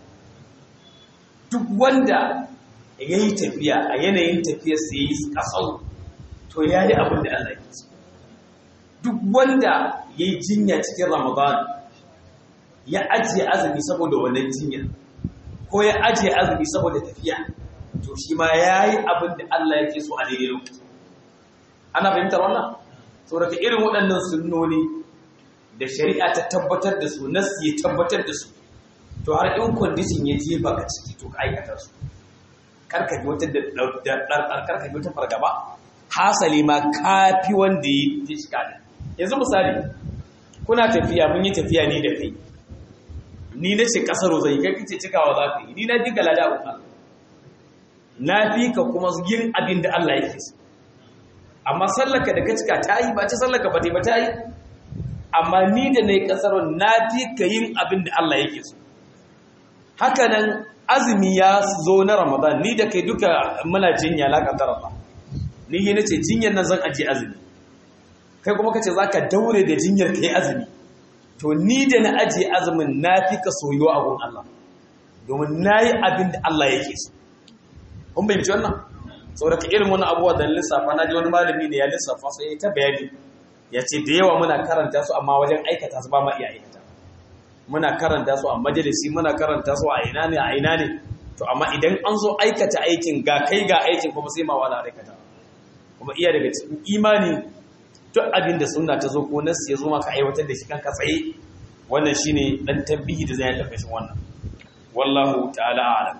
S1: duk wanda yayi tafiya a yanayin tafiyar sa yayi kasau to ya yi abin da Allah ya so duk wanda ya yi jinya cikin ramadan ya ajiye azumi saboda wannan jinyar ko ya ajiye azumi saboda tafiya to shi ma ya yi abin da Allah yake so a daidai lokaci ana fahimtar wannan saboda irin waɗannan sunnoni da shari'a ta tabbatar da su nas ya tabbatar da su to har in condition ya jefa ka ciki to ka aikata su karka ji wata ɗarɗar karka ji wata fargaba hasali ma kafi wanda ya ji shiga da yanzu misali kuna tafiya mun yi tafiya ni da kai ni na ce kasaro zai kai kace cikawa za ka yi ni na fi galada a na fi ka kuma yin abin da Allah yake so amma sallaka da ka cika ta yi ba ce sallaka ba ta yi ba ta yi amma ni da na yi kasaro na fi ka yin abin da Allah yake so haka nan azumi ya zo na ramadan ni da kai duka muna jinya la kaddara ba ni yi nace jinyar nan zan aje azumi kai kuma kace zaka daure da jinyar kai azumi to ni da na aje azumin na fi ka soyuwa a gun Allah domin nayi abin da Allah yake so kun bai wannan saboda ka irin wani abuwa da lissafa na ji wani malami ne ya lissafa sai ta bayani ya ce da yawa muna karanta su amma wajen aikata su ba ma iya aikata muna karanta su a majalisi muna karanta su a ina ne a ina ne to amma idan an zo aikata aikin ga kai ga aikin kuma sai ma wala aikata kuma iya daga cikin imani duk abin da sunna ta zo ko nas ya zo maka aiwatar da shi kanka tsaye wannan shine dan tabbihi da zai yi karkashin wannan wallahu ta'ala a'lam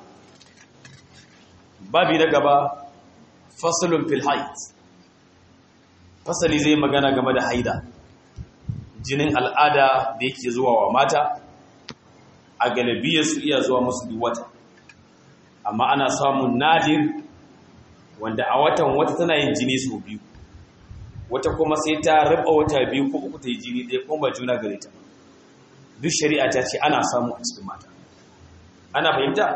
S1: babi na gaba faslun fil haid fasali zai magana game da haida jinin al'ada da yake zuwa wa mata a galibiyar su iya zuwa musu duk wata amma ana samun nadir wanda a watan wata tana yin jini sau biyu wata kuma sai ta raba wata biyu ko uku ta yi jini ɗaya kuma ba juna gare ta duk shari'a ta ce ana samu a cikin mata ana fahimta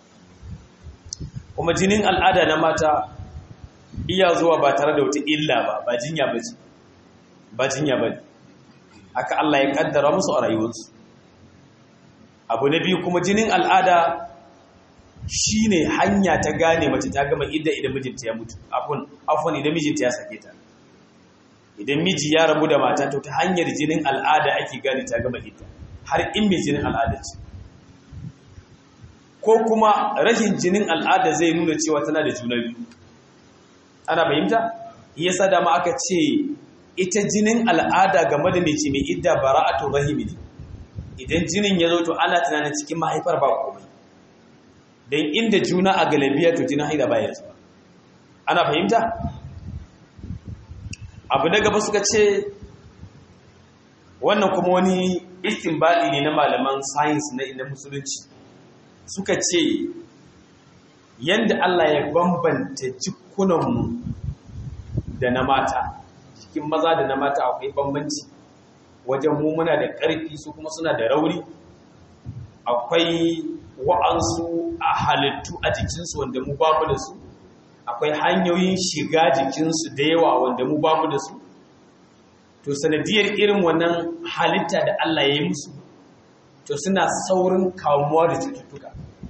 S1: kuma jinin al'ada na mata iya zuwa ba tare da wata illa ba ba jinya ba ce ba jinya ba haka Allah ya kaddara musu a rayuwarsu abu na biyu kuma jinin al'ada shine hanya ta gane mace ta gama idda idan mijinta ya mutu afun afun idan mijinta ya sake ta idan miji ya rabu da mata to ta hanyar jinin al'ada ake gane ta gama idda har in mai jinin al'ada ce ko kuma rashin jinin al'ada zai nuna cewa tana da juna biyu ana fahimta yasa da ma aka ce ita jinin al'ada game da mace mai idda bara'atu rahimi ne idan jinin ya zo to ana tunanin cikin mahaifar ba komai dan inda juna a galabiya to jinin haida baya zuwa ana fahimta abu na gaba suka ce wannan kuma wani istinbadi ne na malaman science na inda musulunci suka ce yanda Allah ya bambanta jikunanmu da na mata cikin maza da na mata akwai bambanci wajen mu muna da ƙarfi su kuma suna da rauni akwai wa'ansu a halittu a jikinsu wanda mu babu da su akwai hanyoyin shiga jikinsu da yawa wanda mu babu da su to sanadiyar irin wannan halitta da Allah ya yi musu to suna saurin kamuwa da cututtuka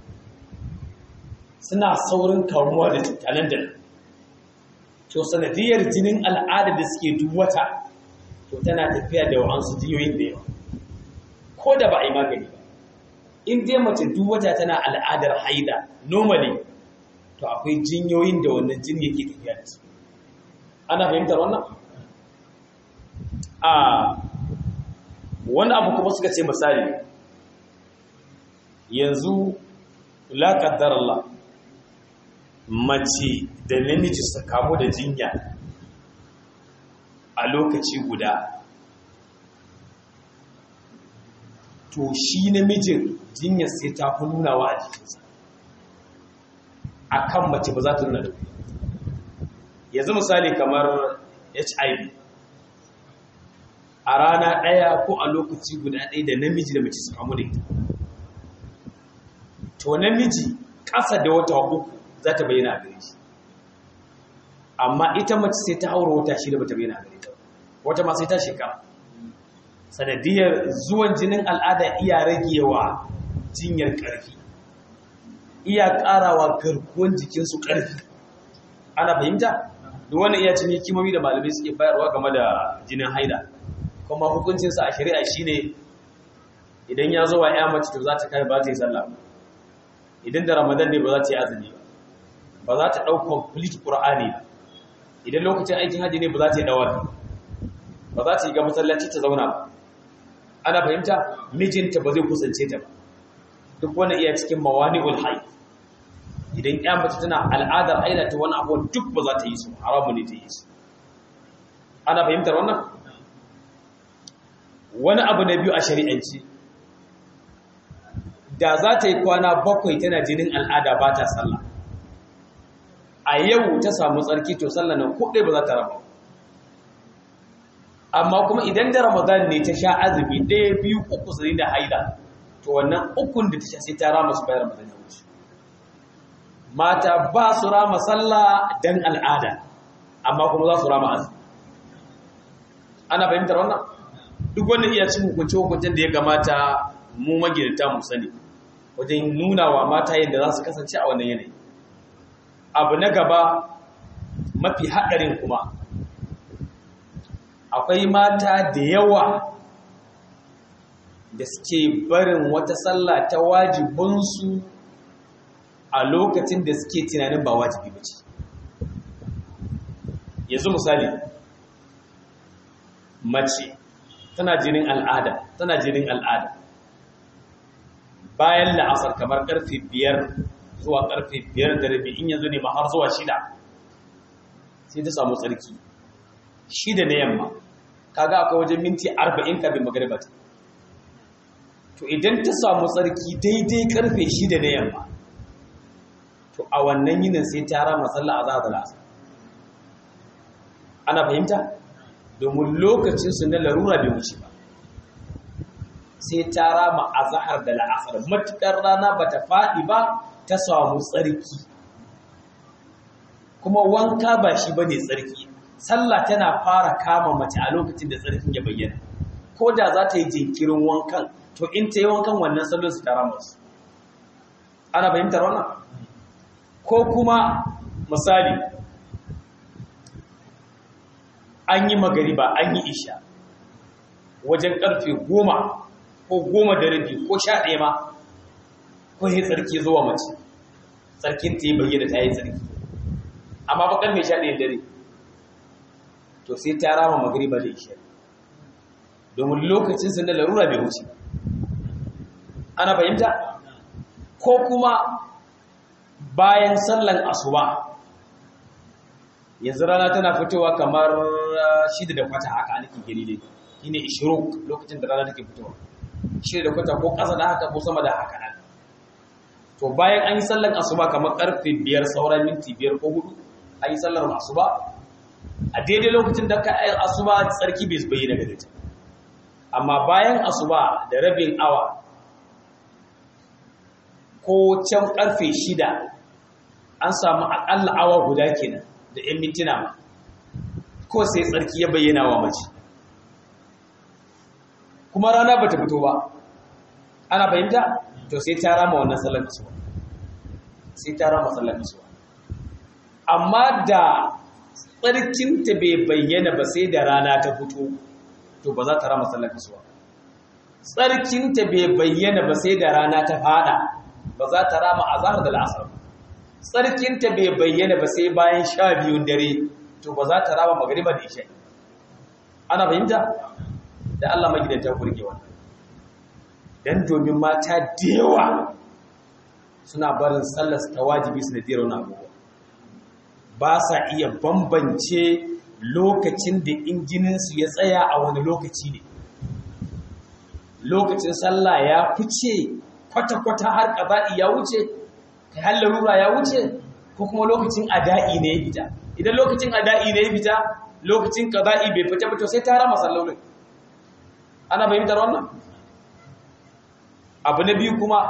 S1: suna saurin kamuwa da cutanen da to sanadiyar jinin al'ada da suke duwata to tana tafiya da wa'ansu jiyoyin da yawa ko da ba a yi magani ba in dai mace duwata tana al'adar haida normally to akwai jinyoyin da wannan jini yake tafiya da su ana fahimtar wannan a wani abu kuma suka ce misali yanzu la qaddar Allah mace da namiji su kamu da jinya a lokaci guda to shi namijin jinyar sai ta fi nunawa a jikinsa a kan mace ba za ta nuna da yanzu misali kamar hiv a rana ɗaya ko a lokaci guda ɗaya da namiji da mace su kamu da ita to namiji ƙasa da wata uku za ta bayyana a gare shi amma ita mace sai ta haura wata shi da bata bayyana a gare ta wata ma sai ta shekara sanadiyar zuwan jinin al'ada iya ragewa jinyar ƙarfi iya ƙarawa garkuwan jikinsu ƙarfi ana fahimta duk wannan iya cin hikimomi da malamai suke bayarwa game da jinin haida kuma hukuncinsa a shari'a shine idan ya zo wa ya mace to za ta kai ba ta yi sallah idan da ramadan ne ba za ta yi azumi ba ba za ta ɗau complete qur'ani ba idan lokacin aikin haji ne ba za ta yi dawar ba za ta yi ga masallaci ta zauna ba ana fahimta mijinta ba zai kusance ta ba duk wani iya cikin mawani'ul hayy idan ya mace tana al'adar aida ta wani abu duk ba za ta yi su haramu ne ta yi su ana fahimtar wannan wani abu na biyu a shari'anci da za ta yi kwana bakwai tana jinin al'ada ba ta sallah a yau ta samu tsarki to sallah nan kuɗe ba za ta raba amma kuma idan da ramadan ne ta sha azumi ɗaya biyu uku su da haida to wannan ukun da ta sha sai ta rama su bayan ramadan ya wuce mata ba su rama sallah dan al'ada amma kuma za su rama azumi ana fahimtar wannan duk wannan iya cin hukunce hukuncen da ya gamata mu magidanta mu sani wajen nuna wa mata yadda za su kasance a wannan yanayi abu na gaba mafi haɗarin kuma akwai mata da yawa da suke barin wata sallah ta wajibinsu a lokacin da suke tunanin ba wajibi ba ce yanzu misali mace tana jinin al'ada tana jinin al'ada bayan la'asar kamar karfe biyar zuwa karfe biyar da rabi in yanzu ne ma har zuwa shida sai ta samu tsarki shida na yamma kaga akwai wajen minti arba'in kafin magariba ta to idan ta samu tsarki daidai karfe shida na yamma to a wannan yinin sai ta rama sallah azhar da la'asar ana fahimta domin lokacinsu na larura bai wuce ba sai ta rama azhar da la'asar matukar rana bata faɗi ba ta samu tsarki kuma wanka ba shi bane tsarki sallah tana fara kama mace a lokacin da tsarkin ya bayyana ko da za ta yi jinkirin wankan to in ta yi wankan wannan sallar su tara masu ana fahimtar wannan ko kuma misali an yi magariba an yi isha wajen karfe goma ko goma da rabi ko sha ɗaya ma ko yi tsarki zuwa mace tsarkin ta yi bayyana ta yi tsarki amma bakar mai sha ɗaya dare to sai ta rama magariba da isha domin lokacin sun da larura bai wuce ana fahimta ko kuma bayan sallan asuba yanzu rana tana fitowa kamar shida da kwata haka nake gani dai shine ishiruk lokacin da rana take fitowa shida da kwata ko ƙasa da haka ko sama da haka nan to bayan an yi sallan asuba kamar karfe biyar sauran minti biyar ko hudu an yi sallar asuba a daidai lokacin da ka yi asuba tsarki bai bayyana gare ta amma bayan asuba da rabin awa ko can karfe shida an samu akalla awa guda kenan da 'yan mintuna ma ko sai tsarki ya bayyana wa mace kuma rana ba ta fito ba ana fahimta to sai ta rama wannan sallar kasuwa sai ta rama sallar kasuwa amma da tsarkinta bai bayyana ba sai da rana ta fito to ba za ta rama sallar kasuwa tsarkinta bai bayyana ba sai da rana ta fada ba za ta rama azhar da al'asr tsarkinta bai bayyana ba sai bayan sha biyun dare to ba za ta rama magriba da isha ana fahimta da Allah magidanta kurge wannan dan domin mata da yawa suna barin sallar ta wajibi su da dira wani abubuwa ba sa iya bambance lokacin da injininsu ya tsaya a wani lokaci ne lokacin sallah ya fice kwata-kwata har ƙaba'i ya wuce kai har larura ya wuce ko kuma lokacin ada'i ne ya fita idan lokacin ada'i ne ya fita lokacin ƙaba'i bai fita ba to sai ta rama sallolin ana fahimtar wannan abu na biyu kuma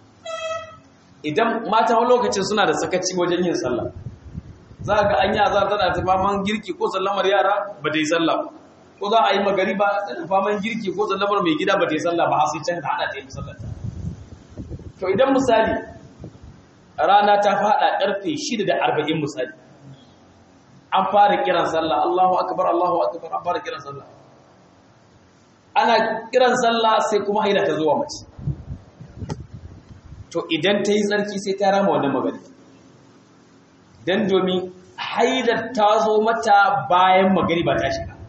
S1: idan mata wani lokacin suna da sakaci wajen yin sallah za ga an yi azar tana ta faman girki ko sallamar yara ba ta yi sallah ko za a yi magari ba tana faman girki ko sallamar mai gida ba ta yi sallah ba har sai can ta hada ta yi sallah to idan misali rana ta fada karfe 6 da 40 misali an fara kiran sallah Allahu akbar Allahu akbar an fara kiran sallah ana kiran sallah sai kuma haida ta zuwa mace to idan ta yi tsarki sai ta rama wannan magana dan domin haidar ta zo mata bayan magari ba ta shiga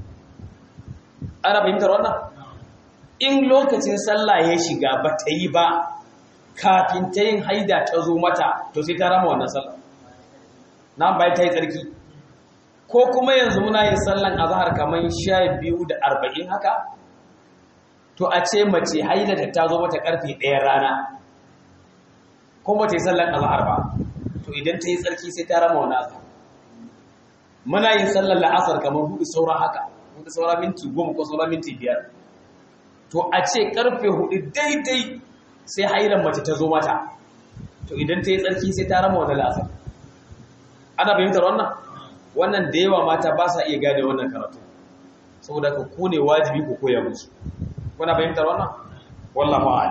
S1: ana fahimtar wannan in lokacin sallah ya shiga ba ta yi ba kafin ta yin haida ta zo mata to sai ta rama wannan sallah na bayan ta yi tsarki ko kuma yanzu muna yin sallan azhar kamar sha biyu da arba'in haka to a ce mace haida ta zo mata karfe ɗaya rana kuma ta yi sallan azhar ba to idan ta yi tsarki sai ta rama wannan azhar muna yin sallan la'asar kamar hudu saura haka hudu saura minti goma ko saura minti biyar to a ce karfe hudu daidai sai hairan mace ta zo mata to idan ta yi tsarki sai ta rama wata la'asar ana fahimtar wannan wannan da yawa mata ba sa iya gane wannan karatu saboda ka ku ne wajibi ku koya musu kuna fahimtar wannan wallah ma'ala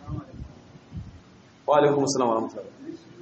S1: wa alaikum assalam wa rahmatullahi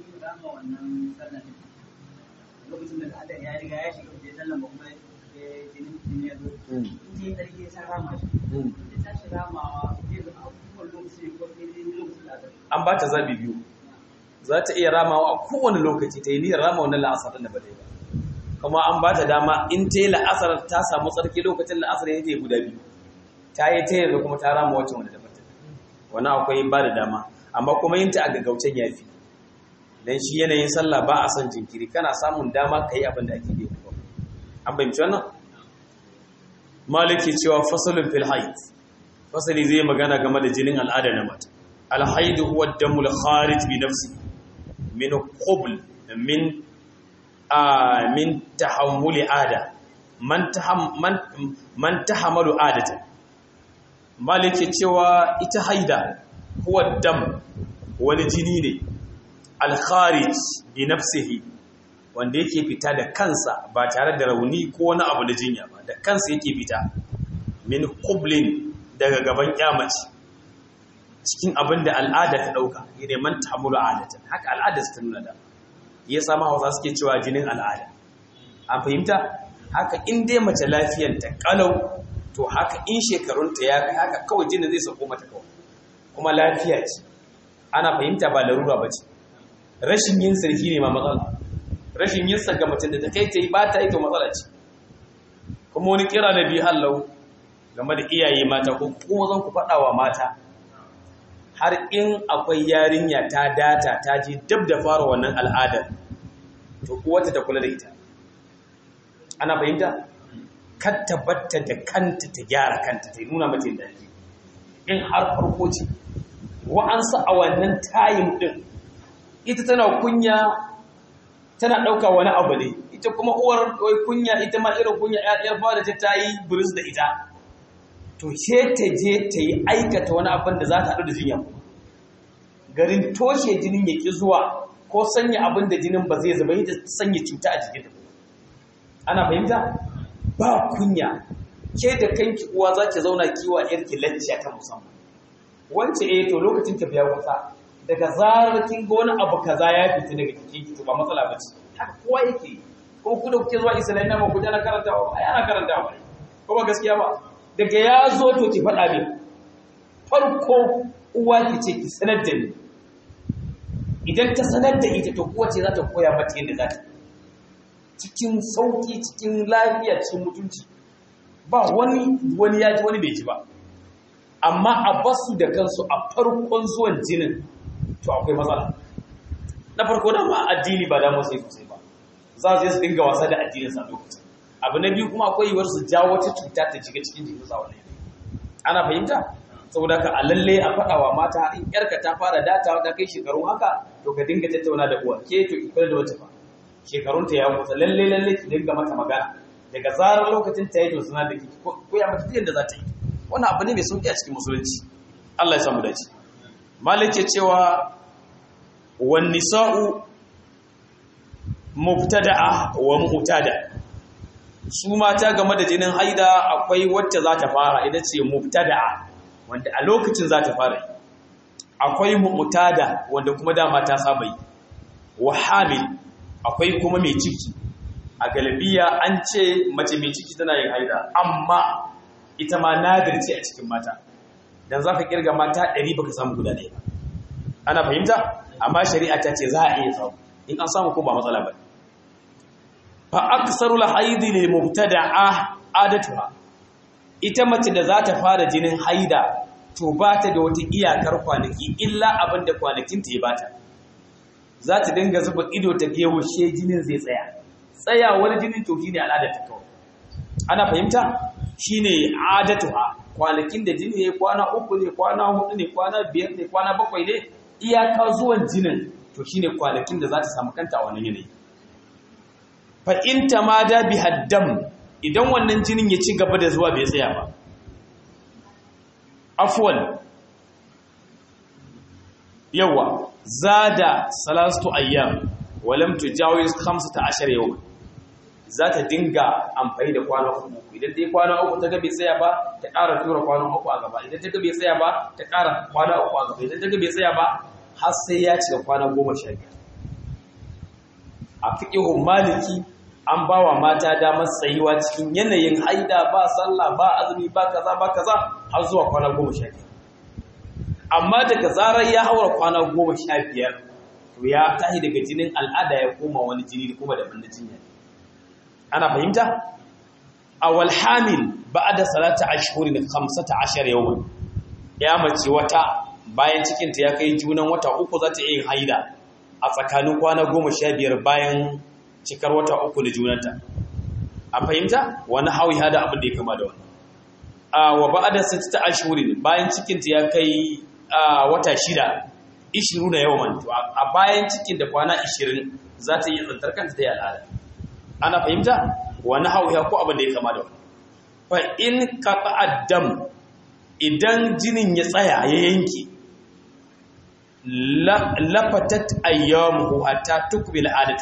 S2: lokacin da al'adar ya riga ya shiga wajen sallan ba kuma jinin jini ya zo in ji tsarki ya sa rama shi ya tashi ramawa zai zama abubuwan lokaci ko daidai lokacin da aka
S1: an ba ta zabi biyu za ta iya ramawa a kowane lokaci ta yi niyyar rama wannan la'asar da ba ta yi ba kuma an ba ta dama in ta yi la'asar ta samu tsarki lokacin la'asar ya ta yi guda biyu ta yi ta yanzu kuma ta rama wacce wanda daban ta wani akwai ba da dama amma kuma yin ta a gaggaucen ya fi dan shi yanayin sallah ba a son jinkiri kana samun dama ka yi abin da ake yi an fahimci wannan maliki cewa fasalin fil haid fasali zai magana game da jinin al'ada na mata alhaidu huwa damul kharij bi nafsi min qubl min a min tahammuli ada man taham man man tahamalu adata maliki cewa ita haida huwa dam wani jini ne al kharij bi nafsihi wanda yake fita da kansa ba tare da rauni ko wani abu na jinya ba da kansa yake fita min qublin daga gaban kyamaci cikin abin da al'ada ta ɗauka ne man tamuru adatan haka al'ada ta nuna da ya sama hausa suke cewa jinin al'ada an fahimta haka in dai mace lafiyanta kalau to haka in shekarunta ya kai haka kawai jinin zai sauko mata kawai kuma lafiya ce ana fahimta ba larura ba ce rashin yin sarki ne ma matsala rashin yin sa ga mutum da ta kai ta yi ba ta yi to matsala ce kuma wani kira na biyu hallau game da iyaye mata ko kuma zan ku faɗa wa mata har in akwai yarinya ta data ta ji dab da fara wannan al'adar to kuwata ta kula da ita ana fahimta kar ta batta da kanta ta gyara kanta ta nuna mata da ake in har farko ce wa'ansu a wannan tayin din ita tana kunya tana ɗauka wani abu ne ita kuma uwar kunya ita ma irin kunya ‘yar fara ta yi buris da ita to ce ta je ta yi aikata wani abin da za ta haɗu da jinya garin toshe jinin ya ƙi zuwa ko sanya abin da jinin ba zai zama ta sanya cuta a jikin ana fahimta ba kunya ke da kanki uwa za ki zauna kiwa yarki lacciya ta musamman wance eh to lokacin tafiya wata daga zarar kin ga wani abu kaza ya fita daga jikin ki to ba matsala ba ce haka kowa yake ko ku da kuke zuwa islamiyya ba ku na karantawa ai ana karantawa ko ba gaskiya ba daga ya zo to ki faɗa min farko uwa ki ce ki sanar da ni idan ta sanar da ita to kowace za ta koya mata yadda za ta cikin sauki cikin lafiya cikin mutunci ba wani wani ya ji wani bai ji ba amma a basu da kansu a farkon zuwan jinin to akwai matsala na farko da ma addini ba da sai sosai ba za su su dinga wasa da addinin sa lokacin abu na biyu kuma akwai yiwuwar su jawo wata cuta ta shiga cikin jikin sa wannan ana fahimta saboda ka a lalle a faɗa wa mata in yarka ta fara datawa ta kai shekaru haka to ka dinga tattauna da uwa ke to ki kula da wata fa shekarun ta ya kusa lalle lalle ki dinga mata magana daga zarar lokacin ta yi to suna da ki ko ya mata yadda za ta yi wannan abu ne mai sauki a cikin musulunci Allah ya samu dace malik ya cewa wan nisa'u mubtada'a wa mu'tada su mata game da jinin haida akwai wacce za ta fara ita ce mubtada'a wanda a lokacin za ta fara akwai mu'tada wanda kuma dama ta saba yi wa hamil akwai kuma mai ciki a galibiya an ce mace mai ciki tana yin haida amma ita ma nadir ce a cikin mata dan za ka kirga mata ɗari baka samu guda ɗaya ba ana fahimta amma shari'a ta ce za a iya samu in an samu ko ba matsala ba fa aksarul haidi lil mubtada'a adatuha ita mace da za ta fara jinin haida to ba ta da wata iyakar kwanaki illa abin da kwanakin ta ya bata za ta dinga zuba ido ta ga yaushe jinin zai tsaya tsayawar jinin to shine al'adar ta kawai ana fahimta shine adatuha kwanakin da jini ya kwana uku ne kwana hudu ne kwana biyar ne kwana bakwai ne iyaka zuwan jinin to shine kwanakin da za ta samu kanta a wannan yanayi fa in tamada bi haddam idan wannan jinin ya ci gaba da zuwa bai tsaya ba afwan yawa zada salastu ayyam walam tujawiz 15 yawma za ta dinga amfani da kwana uku idan ta yi kwana uku ta ga bai tsaya ba ta ƙara tura kwana uku a gaba idan ta ga bai tsaya ba ta ƙara kwana uku a gaba idan ta ga bai tsaya ba har sai ya cika kwana goma sha biyar a fiƙihun maliki an ba wa mata damar tsayuwa cikin yanayin haida ba sallah ba azumi ba kaza ba kaza har zuwa kwana goma sha biyar amma daga zarar ya haura kwana goma sha biyar to ya tashi daga jinin al'ada ya koma wani jini kuma daban na jinya ana fahimta awal hamil ba'da salata ashhurin 15 yawman ya mace wata bayan cikin ta ya kai junan wata uku za ta yin haida a tsakanin kwana 15 bayan cikar wata uku da junanta a fahimta wani hawi hada abin da ya kama da wani a wa ba'da sittata ashhurin bayan cikin ta ya kai wata shida 20 na yawan a bayan cikin da kwana 20 za ta yi tsantar kanta ta yi al'ada ana fahimta wani hauya ko abin da ya kama da wani fa in kafa addam idan jinin ya tsaya ya yanki lafatat ayyamuhu hatta tukbil adatu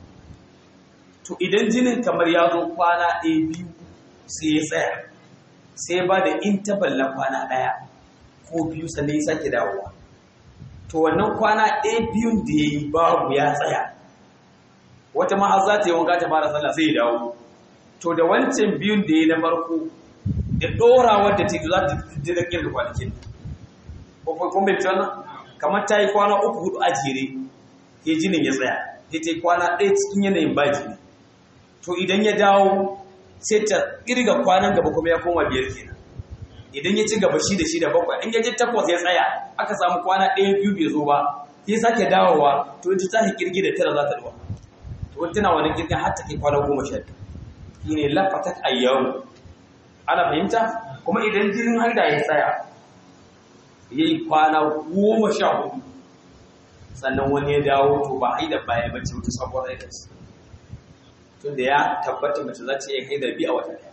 S1: to idan jinin kamar ya zo kwana ɗaya biyu sai ya tsaya sai ba da interval na kwana ɗaya ko biyu sannan ya sake dawowa to wannan kwana ɗaya biyun da ya yi babu ya tsaya wata ma za ta yi wanka ta fara sallah sai ya dawo to da wancan biyun da ya na farko da ɗorawar da ta za ta jira kirga kwanakin kun bai wannan kamar ta yi kwana uku hudu a jere ya jinin ya tsaya ya ta yi kwana ɗaya cikin yanayin ba jini to idan ya dawo sai ta kirga kwanan gaba kuma ya koma biyar kenan idan ya ci gaba shi da shi da bakwai in ya je takwas ya tsaya aka samu kwana ɗaya biyu bai zo ba ya sake dawowa to ita ta kirgi da tara za ta dawo to tana wani kirgin har ta kai kwana goma sha biyu shine lafatat ayyamu ana fahimta kuma idan jinin har da ya tsaya ya yi kwana goma sha hudu sannan wani ya dawo to ba haida baya bace wata sabuwar aikarsa tunda ya tabbata mace za ta iya haida biyu a wata daya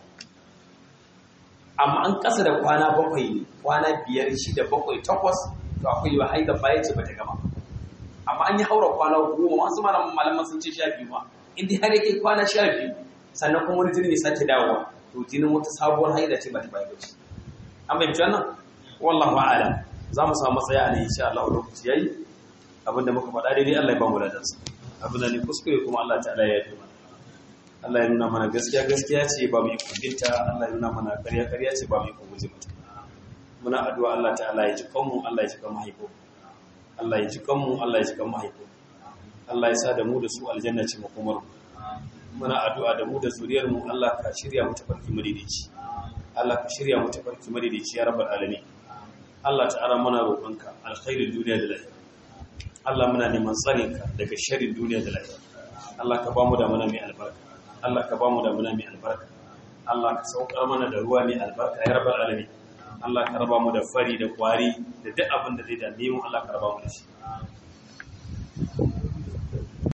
S1: amma an kasa da kwana bakwai ne kwana biyar shida bakwai takwas to akwai yiwa haida baya ce bata gama amma an yi haura kwana goma masu malaman sun ce sha biyu ma inda har yake kwana sha biyu sannan kuma wani jini ya sake dawowa to jinin wata sabuwar haida ce bata baya bace an bai wannan wallahu a'lam za mu samu matsaya a ne insha Allah lokaci yayi abinda muka faɗa daidai Allah ya ba mu ladansa abinda ne kuskure kuma Allah ta'ala ya yi mana Allah ya nuna mana gaskiya gaskiya ce ba mu yi kubinta Allah ya nuna mana ƙarya ƙarya ce ba mu yi kubuzi mata muna addu'a Allah ta'ala ya ji kanmu Allah ya ji kan mahaifo Allah ya ji kanmu Allah ya ji kan mahaifo Allah ya sa da mu da su aljanna ce makomar muna addu'a da mu da zuriyar mu Allah ka shirya mu tafarki madaidaici Allah ka shirya mu tafarki madaidaici ya rabbal alamin Allah ta'ala muna roƙonka alkhairin duniya da lahira Allah muna neman tsarinka daga sharrin duniya da lahira Allah ka bamu da mana mai albarka Allah ka bamu da mana mai albarka Allah ka saukar mana da ruwa mai albarka ya rabbal alamin Allah ka raba mu da fari da kwari da duk abin da zai dame mu Allah ka raba mu da shi